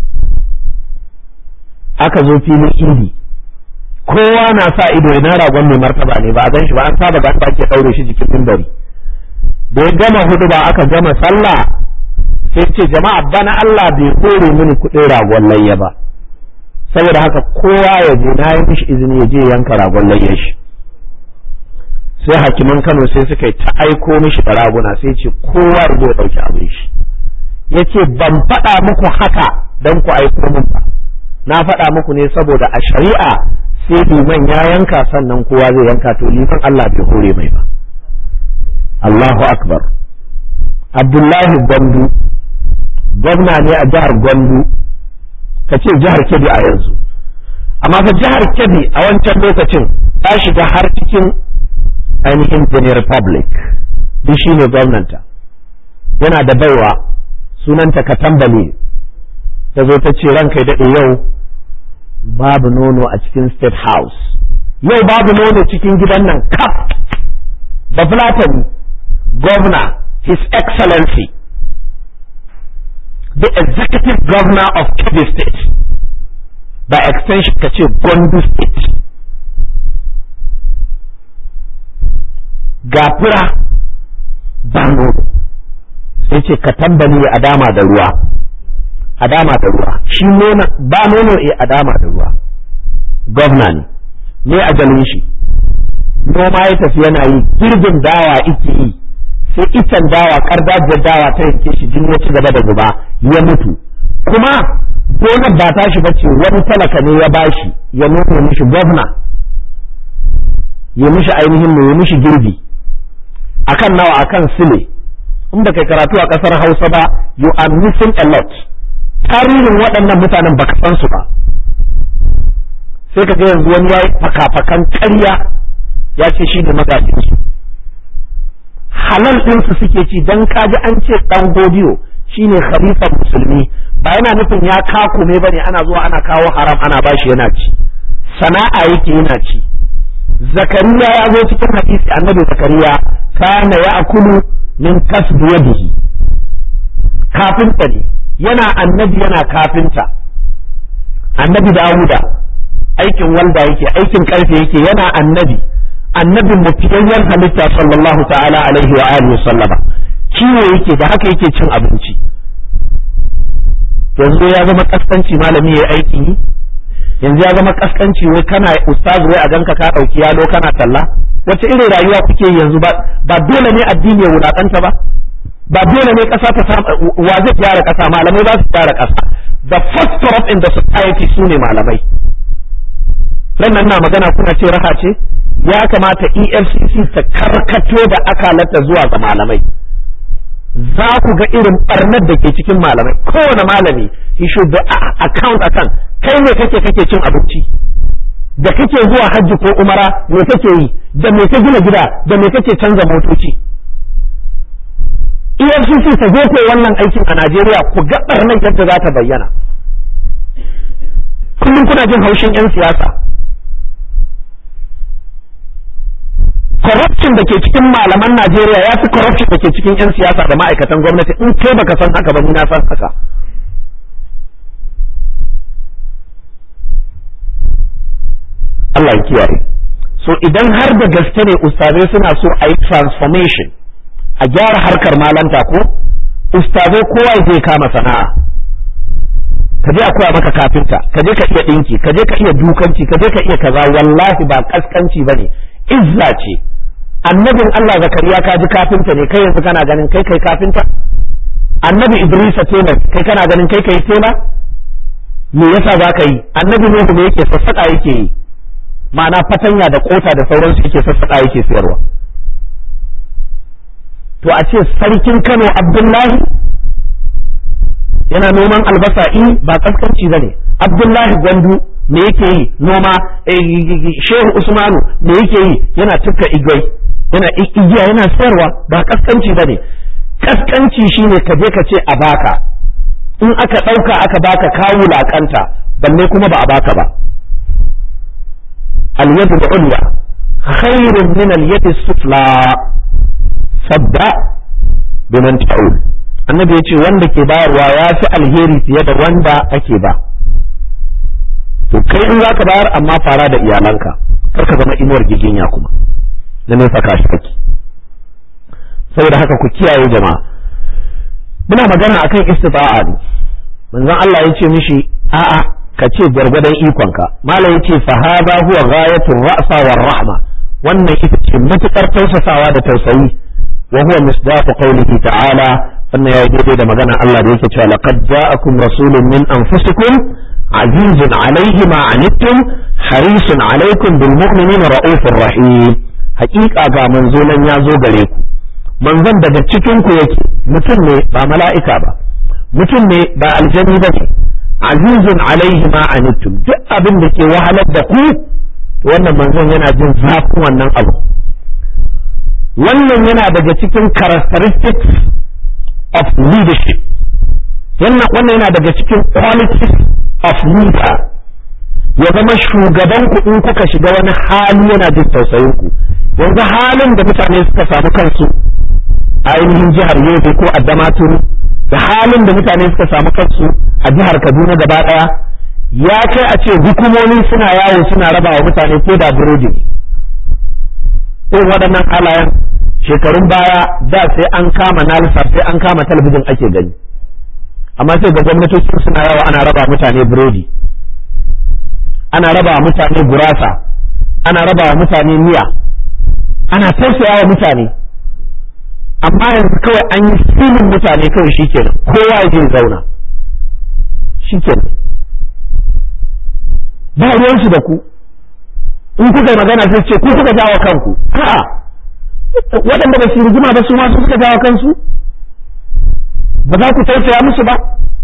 aka zo filin indi kowa na sa ido ina ragon mai martaba ne ba a gan shi ba an saba ga ake ɗaure shi jikin mimbari da ya gama hudu ba aka gama sallah sai ce jama'a bana Allah bai kore mini kuɗin ragon layya ba saboda haka kowa ya je na yi mishi izini ya je yanka ragon layya shi sai hakiman Kano sai suka yi ta aiko mishi da raguna sai ce kowa ya zo ya ɗauki abin shi ya ce ban faɗa muku haka don ku aiko min ba na faɗa muku ne saboda a shari'a sai liman ya yanka sannan kowa zai yanka to liman Allah bai hore mai ba Allahu akbar Abdullahi Gwandu gwamna ne a jihar Gwandu ka ce jihar Kebbi a yanzu amma fa jihar Kebbi a wancan lokacin ta shiga har cikin ainihin Benin Republic duk shi ne gwamnanta yana da baiwa sunanta Katambale ta zo ta ce ranka daɗe yau babu nono a cikin State House yau babu nono cikin gidan nan kaf da Fulatani governor his excellency the executive governor of Kebbi state by extension ka ce Gondo state ga fura ba nono sai ce ka tambali a dama da ruwa a dama da ruwa shi nona ba nono e a dama da ruwa gwamna ne me ajalin shi noma ya tafi yana yi girbin dawa ike yi sai icen dawa kardajiyar dawa ta yanke shi jini ya ci gaba da zuba ya mutu kuma gonar ba ta shi bace wani talaka ne ya bashi ya nuna mishi gwamna ya mishi ainihin ya mishi girbi akan nawa akan sile in ba kai karatu a kasar Hausa ba you are missing a lot tarihin waɗannan mutanen baka san su ba sai ka ga yanzu wani yayi fakafakan ƙarya ya ce shi ne magajinsu halal ɗinsu suke ci don kaji an ce ɗan godiyo shine khalifan musulmi ba yana nufin ya kakume ba ne ana zuwa ana kawo haram ana bashi yana ci sana'a yake yana ci zakariya ya zo cikin hadisi annabi zakariya kana ya akulu min kasbi yadihi kafinta ne yana annabi yana kafinta annabi dawuda aikin walda yake aikin karfe yake yana annabi annabin mu fiyayyen halitta sallallahu ta'ala alaihi wa alihi sallama kiwo yake da haka yake cin abinci yanzu ya zama kaskanci malami ya aiki yi yanzu ya zama kaskanci wai kana ustaz wai a ganka ka dauki yalo kana talla wace irin rayuwa kuke yanzu ba ba dole ne addini ya wulakanta ba ba dole ne kasa ta samu wa zai gyara kasa malamai za su gyara kasa the first corrupt in the society su ne malamai nan na magana kuna ce raha ce ya kamata EFCC ta karkato da akalata zuwa ga malamai za ku ga irin barnar da ke cikin malamai kowane malami he should be account akan kai ne kake kake cin abinci da kake zuwa hajji ko umara me kake yi da me ka gina gida da me kake canza motoci EFCC ta zo kai wannan aikin a Najeriya ku ga barnar yadda za ta bayyana kullum kuna jin haushin 'yan siyasa corruption da ke cikin malaman Najeriya ya fi corruption da ke cikin 'yan siyasa da ma'aikatan gwamnati in kai baka san haka ba ni na san haka Allah ya kiyaye so idan har da gaske ne ustazai suna so a yi transformation a gyara harkar malanta ko ustazai kowa ya kama sana'a ka je a koya maka kafinta ka je ka iya dinki ka je ka iya dukanci ka je ka iya kaza wallahi ba kaskanci bane izza ce annabin Allah zakariya ka ji kafinta ne kai yanzu kana ganin kai kai kafinta annabi idrisa tela kai kana ganin kai kai tela me yasa za ka yi annabi nuhu me yake sassaƙa yake yi ma'ana fatanya da kota da sauransu yake sassaƙa yake sayarwa to a ce sarkin kano abdullahi yana noman albasa in ba kaskanci ba ne abdullahi gwandu me yake yi noma shehu usmanu me yake yi yana tufka igwai yana igiya yana sayarwa ba kaskanci ba ne kaskanci shine ka je ka ce a baka in aka ɗauka aka baka ka wulaƙanta balle kuma ba a baka ba al-yadu al-ulya khairun min al-yadi sufla sabda biman ta'ul annabi ya ce wanda ke bayarwa ya fi alheri fiye da wanda ake ba to kai in zaka bayar amma fara da iyalanka kar ka zama inuwar giginya kuma na nesa ka shi kake saboda haka ku kiyaye jama'a muna magana akan istita'a ne manzon Allah ya ce mishi a'a ka ce gwargwadon ikonka malam ya ce fa hadha huwa ghayatu ra'sa war rahma wannan ita ce matukar tausasawa da tausayi wa huwa misdaqu qawlihi ta'ala wannan ya daidai da magana Allah da yake cewa laqad ja'akum rasulun min anfusikum azizun alayhi ma anittum harisun alaykum bil mu'minina ra'ufur rahim haƙiƙa ga manzo nan ya zo gare ku manzon daga cikin ku yake mutum ne ba mala'ika ba mutum ne ba aljani ba ne azizun alaihi ma anittum duk abin da ke wahalar da ku to wannan manzon yana jin zafin wannan abu wannan yana daga cikin characteristics of leadership wannan yana daga cikin qualities of leader ya zama shugaban ku in kuka shiga wani hali yana jin tausayin ku yanzu halin da mutane suka samu kansu a ainihin jihar Yobe ko a Damaturu da halin da mutane suka samu kansu a jihar Kaduna gaba daya ya kai a ce hukumomi suna yawo suna raba wa mutane ko da burodi irin waɗannan halayen shekarun baya da sai an kama nalisa sai an kama talabijin ake gani amma sai ga gwamnatoci suna yawo ana raba mutane burodi ana raba mutane gurasa ana raba mutane miya ana tausaya wa mutane amma yanzu kawai an yi filin mutane kawai shikenan kowa ya je zauna shikenan ba ruwansu da ku in kuka magana sai ce ku kuka jawo kanku a'a waɗanda ba su rigima ba su ma su suka jawo kansu ba za ku tausaya musu ba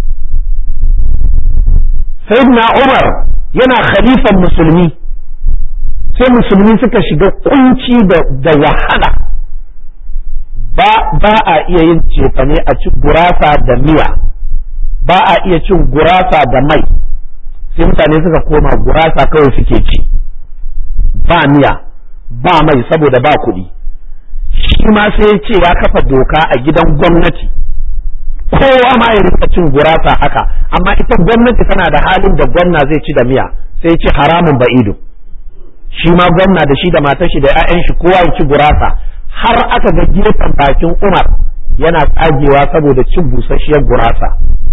sayyidina Umar yana khalifan musulmi sai musulmi suka shiga kunci da wahala ba ba a iya yin cefane a ci gurasa da miya ba a iya cin gurasa da mai sai mutane suka koma gurasa kawai suke ci ba miya ba mai saboda ba kuɗi shi ma sai ya ce ya kafa doka a gidan gwamnati kowa ma ya rika cin gurasa haka amma ita gwamnati tana da halin da gwamna zai ci da miya sai ya ce haramun ba'ido shi ma gwamna da shi da matar shi da 'ya'yan shi kowa ya ci gurasa har aka ga gefen bakin Umar yana tsagewa saboda cin busasshiyar gurasa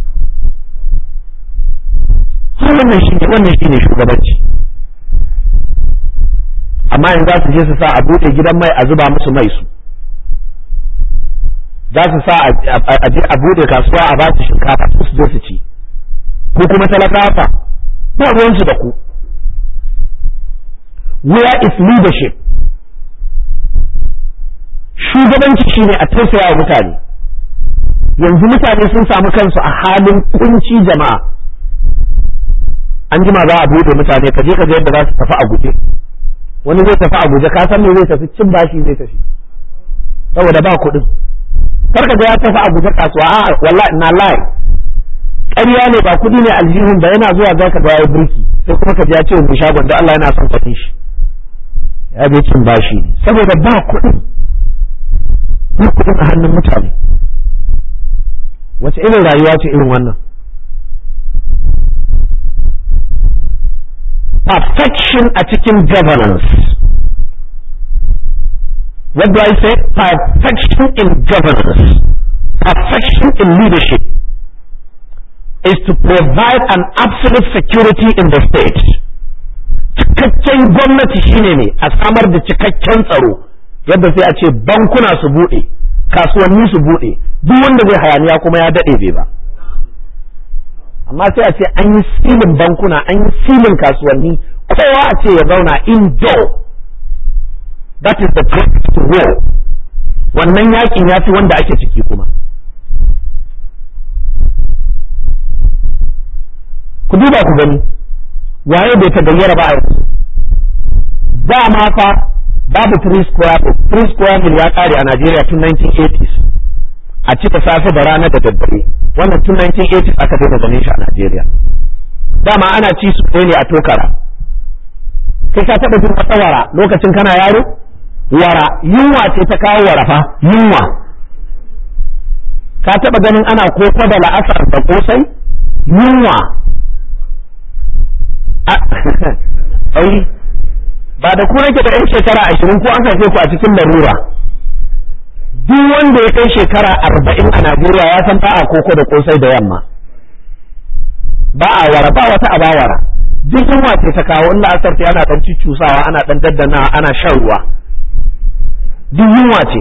wannan shi ne wannan shi ne shugabanci amma yanzu za su je su sa a buɗe gidan mai a zuba musu mai su za su sa a je a buɗe kasuwa a ba su shinkafa su su su ci ko kuma talakawa ba ruwansu da ku where is leadership shugabanci shine a tausaya wa mutane yanzu mutane sun samu kansu a halin kunci jama'a an jima za a bude mutane ka je ka ga yadda za su tafi a guje wani zai tafi a guje ka san me zai tafi cin bashi zai tafi saboda ba kuɗin kar ka ga ya tafi a guje kasuwa a wallahi na lai ƙarya ne ba kuɗi ne aljihun ba yana zuwa za ka ga ya burki sai kuma ka ji ya ce mu shagon da Allah yana son kwatin shi ya bai cin bashi saboda ba kuɗin ba kuɗin a hannun mutane wace irin rayuwa ce irin wannan perfection a cikin governance what do I say perfection in governance perfection in leadership is to provide an absolute security in the state cikakken gwamnati shine ne a samar da cikakken tsaro yadda sai a ce bankuna su buɗe kasuwanni su buɗe duk wanda zai hayaniya kuma ya daɗe bai ba amma sai a ce an yi silin bankuna an yi silin kasuwanni kowa a ce ya zauna indoor that is the greatest war wannan yakin ya fi wanda ake ciki kuma ku duba ku gani waye bai ta gayyara ba a yanzu dama fa babu three square three square mil ya kare a Najeriya tun 1980s a cika safe da rana da daddare wannan tun 1980s aka daina ganin shi a Najeriya dama ana ci su ne a tokara kai ka taɓa jin wata wara lokacin kana yaro wara yunwa ce ta kawo wara fa yunwa ka taɓa ganin ana koko da la'asar da kosai yunwa ai ba da ku nake da yan shekara ashirin ko an haife ku a cikin larura duk wanda ya kai shekara arba'in a Najeriya ya san ba a koko da kosai da yamma ba a wara ba wata abawara duk yunwa ce ta kawo in la'asar ta ana dan cusawa ana dan daddana ana shan ruwa duk yunwa ce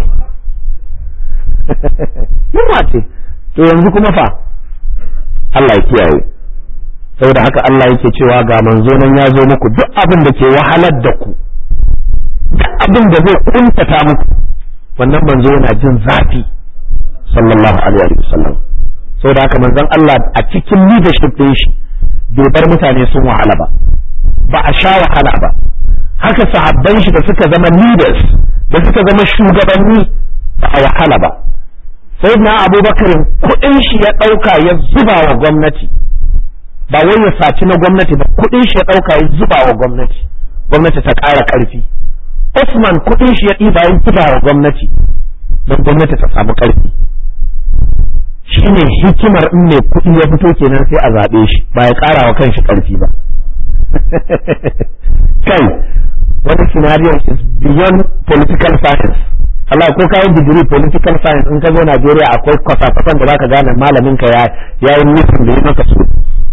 yunwa ce to yanzu kuma fa Allah ya kiyaye saboda haka Allah yake cewa ga manzo nan ya zo muku duk abin da ke wahalar da ku duk abin da zai kuntata muku wannan manzo yana jin zafi sallallahu alaihi wa sallam saboda haka manzon Allah a cikin leadership din shi bai bar mutane sun wahala ba ba a sha wahala ba haka sahabban shi da suka zama leaders da suka zama shugabanni ba a wahala ba sai na abubakar kuɗin shi ya ɗauka ya zuba wa gwamnati ba wai ya saci na gwamnati ba kuɗin shi ya ɗauka ya zuba wa gwamnati gwamnati ta ƙara ƙarfi Usman kuɗin shi ya ɗiba ya zuba wa gwamnati don gwamnati ta samu ƙarfi shine hikimar in mai kuɗi ya fito kenan sai a zaɓe shi ba ya ƙara wa kanshi ƙarfi ba kai wani scenario is beyond political science Allah ko kayan digiri political science in ka zo Najeriya akwai kwasa-kwasan da zaka gane malamin ka ya yi nufin da ya maka su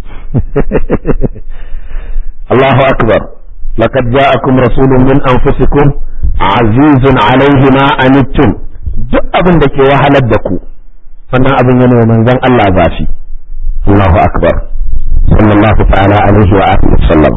Allahu akbar laqad ja'akum rasulun min anfusikum azizun alayhi ma anittum duk abin da ke wahalar da ku wannan abin yana wa manzon Allah zafi Allahu akbar sallallahu ta'ala alaihi wa alihi wasallam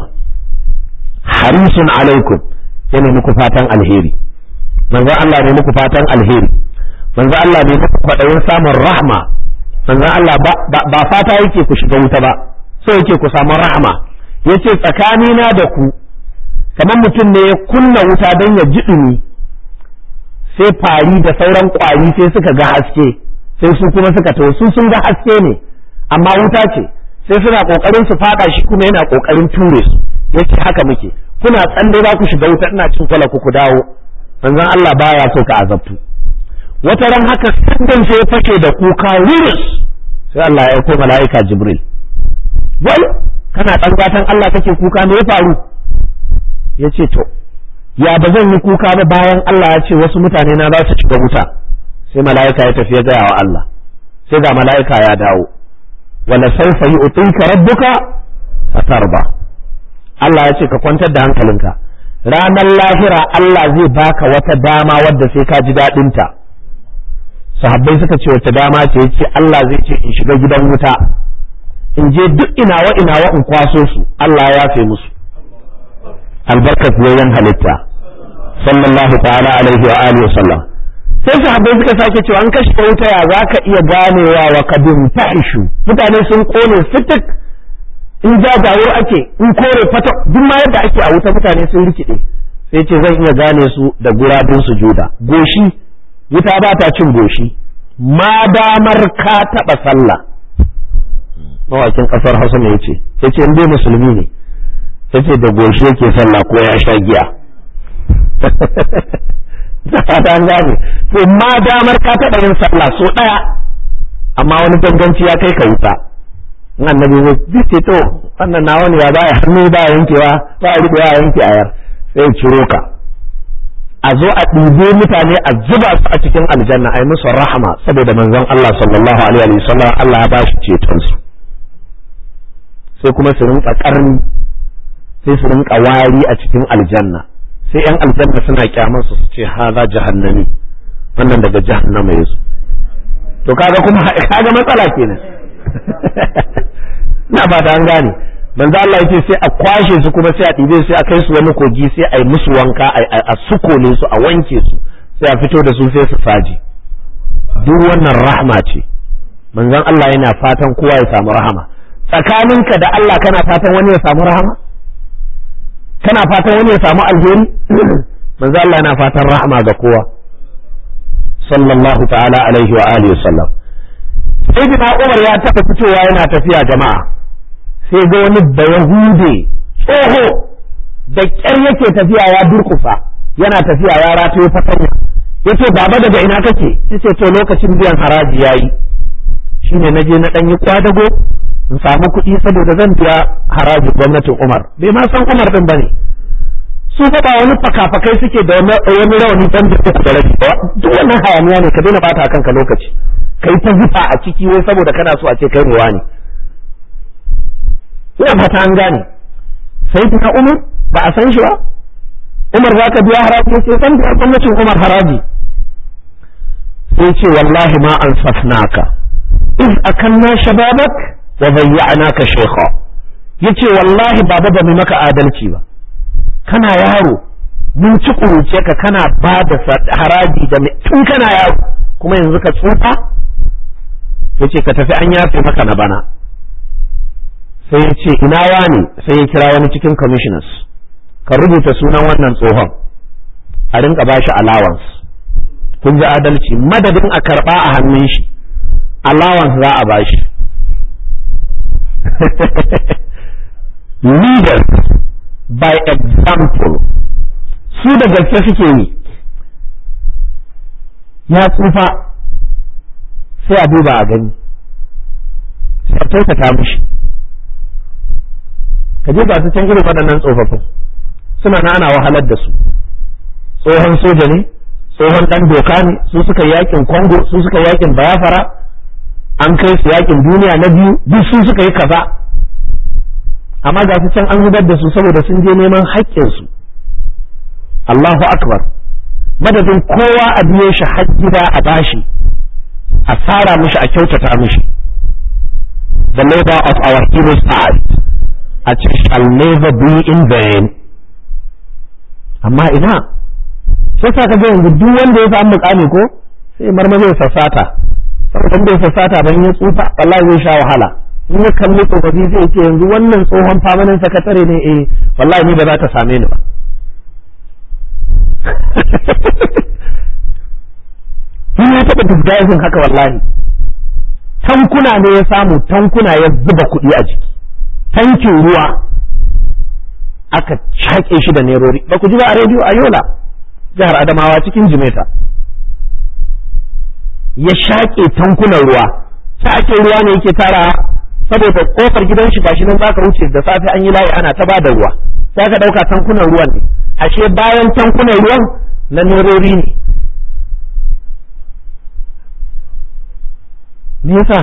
harisun alaikum yana muku fatan alheri manzon Allah ne muku fatan alheri manzon Allah ne muku kwadayin samun rahma manzon Allah ba fata yake ku shiga wuta ba so yake ku samu rahma yace tsakanina da ku kamar mutum ne ya kunna wuta don ya ji dumi sai fari da sauran kwari sai suka ga haske sai su kuma suka to su sun ga haske ne amma wuta ce sai suna kokarin su fada shi kuma yana kokarin ture su yace haka muke kuna tsalle za ku shiga wuta ina cin kwala ku dawo manzon Allah baya so ka azabtu wata ran haka sandan sai ya fashe da kuka wirus sai Allah ya aiko mala'ika Jibril wai kana dan gatan Allah kake kuka me ya faru yace to ya ba zan yi kuka ba bayan Allah ya ce wasu mutane na za su shiga wuta sai mala'ika ya tafi ya gaya wa Allah sai ga mala'ika ya dawo wala sawfa yu'tika rabbuka fatarba Allah ya ce ka kwantar da hankalinka ranar lahira Allah zai baka wata dama wadda sai ka ji daɗin ta sahabbai suka ce wata dama ce yace Allah zai ce in shiga gidan wuta in je duk inawa inawa in kwaso su Allah ya yafe musu albarkat yayin halitta sallallahu ta'ala alaihi wa alihi wa sallam sai sahabbai suka sake cewa an kashe wuta ya za ka iya ganewa wa kadin fahishu mutane sun kone fitik in jajawur ake in kore fata duk ma yadda ake a wuta mutane sun rikide sai ce zan iya gane su da gurabin sujuda goshi wuta ba ta cin goshi ma damar ka taba sallah mawakin kasar hausa ne yace yace in dai musulmi ne yace da goshi yake sallah ko ya sha giya da fata an gane to ma damar ka taɓa yin sallah so ɗaya amma wani ganganci ya kai ka wuta in annabi zai ce to wannan na wani ya ba ya hannu ba yankewa ba a riƙewa a yanke ayar sai ciro ka a zo a ɗibe mutane a zuba su a cikin aljanna a yi musu rahama saboda manzon Allah sallallahu alaihi wa sallam Allah ya ba shi ceton su sai kuma su rinka ƙarni sai su rinka wari a cikin aljanna sai yan aljanna suna kyamar su ce haza jahannami wannan daga jahannama yazo to kaga kuma kaga matsala kenan na ba da an gane manzo Allah yace sai a kwashe su kuma sai a ɗibe sai a kai su wani kogi sai a yi musu wanka a sukole su a wanke su sai a fito da su sai su faji duk wannan rahma ce manzon Allah yana fatan kowa ya samu rahama tsakaninka da Allah kana fatan wani ya samu rahama kana fatan wani ya samu alheri manzo Allah yana fatan rahama ga kowa sallallahu ta'ala alaihi wa alihi wasallam sayyidina Umar ya taba fitowa yana tafiya jama'a sai ga wani bayahude tsoho da kyar yake tafiya ya durkufa yana tafiya ya rataye fatanya yace baba daga ina kake yace to lokacin biyan haraji yayi shine naje na dan yi kwadago in samu kuɗi saboda zan biya haraji gwamnatin Umar bai ma san Umar din bane su fa ba wani fakafakai suke da wani rawani dan da uku da rabi ba duk wannan hayaniya ne ka daina bata kanka lokaci kai ta zufa a ciki wai saboda kana so a ce kai ne wani ina fata an gane sai ta Umar ba a san shi ba Umar za ka biya haraji sai san biya gwamnatin Umar haraji sai ce wallahi ma an safnaka iz akanna shababak wa bayya'naka shaykha yace wallahi baba ba mu maka adalci ba kana yaro mun ci kuruce ka kana ba da haraji da tun kana yaro kuma yanzu ka tsufa yace ka tafi an yafe maka na bana sai ya ce ina wani sai ya kira wani cikin commissioners ka rubuta sunan wannan tsohon a rinka bashi allowance kun ji adalci madadin a karba a hannun shi allowance za a bashi leaders by example su da gaske suke yi ya tsufa sai a duba a gani sai a kyautata mishi ka je ga su can irin waɗannan tsofaffin suna na ana wahalar da su tsohon soja ne tsohon ɗan doka ne su suka yakin kongo su suka yakin bayafara an kai su yakin duniya na biyu duk su suka yi kaza amma ga su can an zubar da su saboda sun je neman haƙƙinsu Allahu akbar madadin kowa a biye shi har gida a bashi a tsara mishi a kyautata mishi the labor of our heroes past a ce shall never be in vain amma ina sai sa ka ga yanzu duk wanda ya samu mukami ko sai marmaza ya sassata saboda bai sassata ban ya tsufa wallahi zai sha wahala in ya kalli tsofaffi zai ce yanzu wannan tsohon famanin sakatare ne eh wallahi ni ba za ta same ni ba Ni ya taɓa disguising haka wallahi tankuna ne ya samu tankuna ya zuba kuɗi a jiki tankin ruwa aka shaƙe shi da nerori ba ku ji ba a rediyo a yola jihar adamawa cikin jimeta ya shaƙe tankunan ruwa ta ake ruwa ne yake tara saboda kofar gidan shi gashi nan zaka wuce da safe an yi layi ana ta bada ruwa sai ka dauka tankunan ruwan ne ashe bayan tankunan ruwan na nerori ne me yasa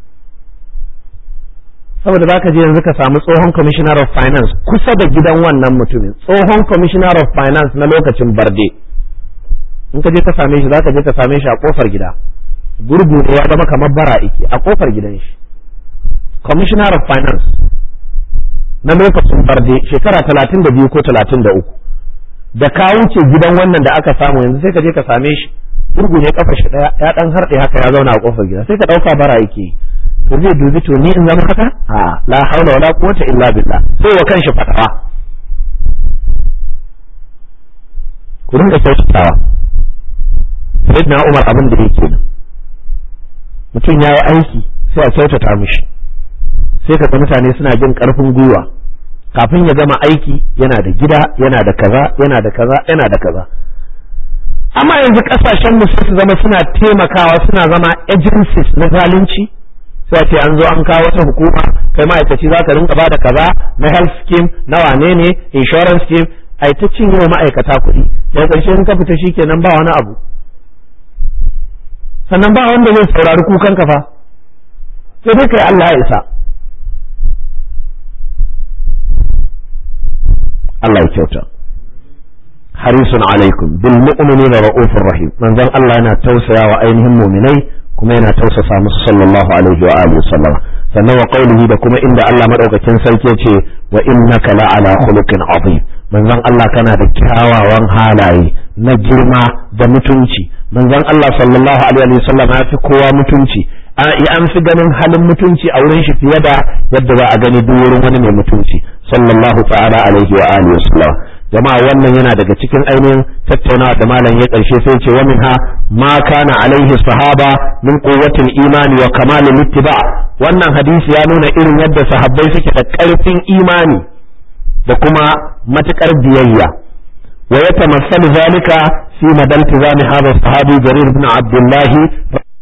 saboda zaka je yanzu ka samu tsohon commissioner of finance kusa da gidan wannan mutumin tsohon commissioner of finance na lokacin barde in ka je ka same shi zaka je ka same shi a kofar gida gurgu ne ya zama kamar bara ike a kofar gidan shi commissioner of finance na lokacin barde shekara talatin da biyu ko talatin da uku da ka wuce gidan wannan da aka samu yanzu sai ka je ka same shi gurgu ne kafa shi daya ya dan harɗe haka ya zauna a kofar gida sai ka dauka bara yake to zai dubi to ni in zama haka a la haula wala quwwata illa billah sai wa kanshi fatawa ku rinka kyautatawa sayyidina Umar abin da yake nan mutum ya yi aiki sai a kyautata mishi sai ka mutane suna jin karfin gwiwa kafin ya gama aiki yana da gida yana da kaza yana da kaza yana da kaza amma yanzu kasashen mu su zama suna taimakawa suna zama agencies na zalunci sai ce an zo an kawo wata hukuma kai ma'aikaci za ka rinka bada kaza na health scheme na wane ne insurance scheme ai ta cinye wa ma'aikata kuɗi daga ƙarshe in ka fita shikenan ba wani abu sannan ba wanda zai saurari kukan ka fa sai dai kai Allah ya isa Allah ya kyauta harisun alaikum bil mu'minina ra'ufur rahim manzon Allah yana tausaya wa ainihin mu'minai kuma yana tausasa musu sallallahu alaihi wa alihi wasallam sannan wa qaulihi da kuma inda Allah madaukakin sarki ya ce wa innaka la'ala khuluqin azim manzon Allah kana da kyawawan halaye na girma da mutunci manzon Allah sallallahu alaihi wa sallam ya fi kowa mutunci an fi ganin halin mutunci a wurin shi fiye da yadda za a gani duk wurin wani mai mutunci sallallahu ta'ala alaihi wa alihi wasallam jama'a wannan yana daga cikin ainihin tattaunawa da malam ya karshe sai ce wa minha ma kana alaihi sahaba min quwwatil imani wa kamalil ittiba wannan hadisi ya nuna irin yadda sahabbai suke da karfin imani da kuma matukar biyayya wa yatamassalu zalika fi madal tizami hadha sahabi jarir ibn abdullah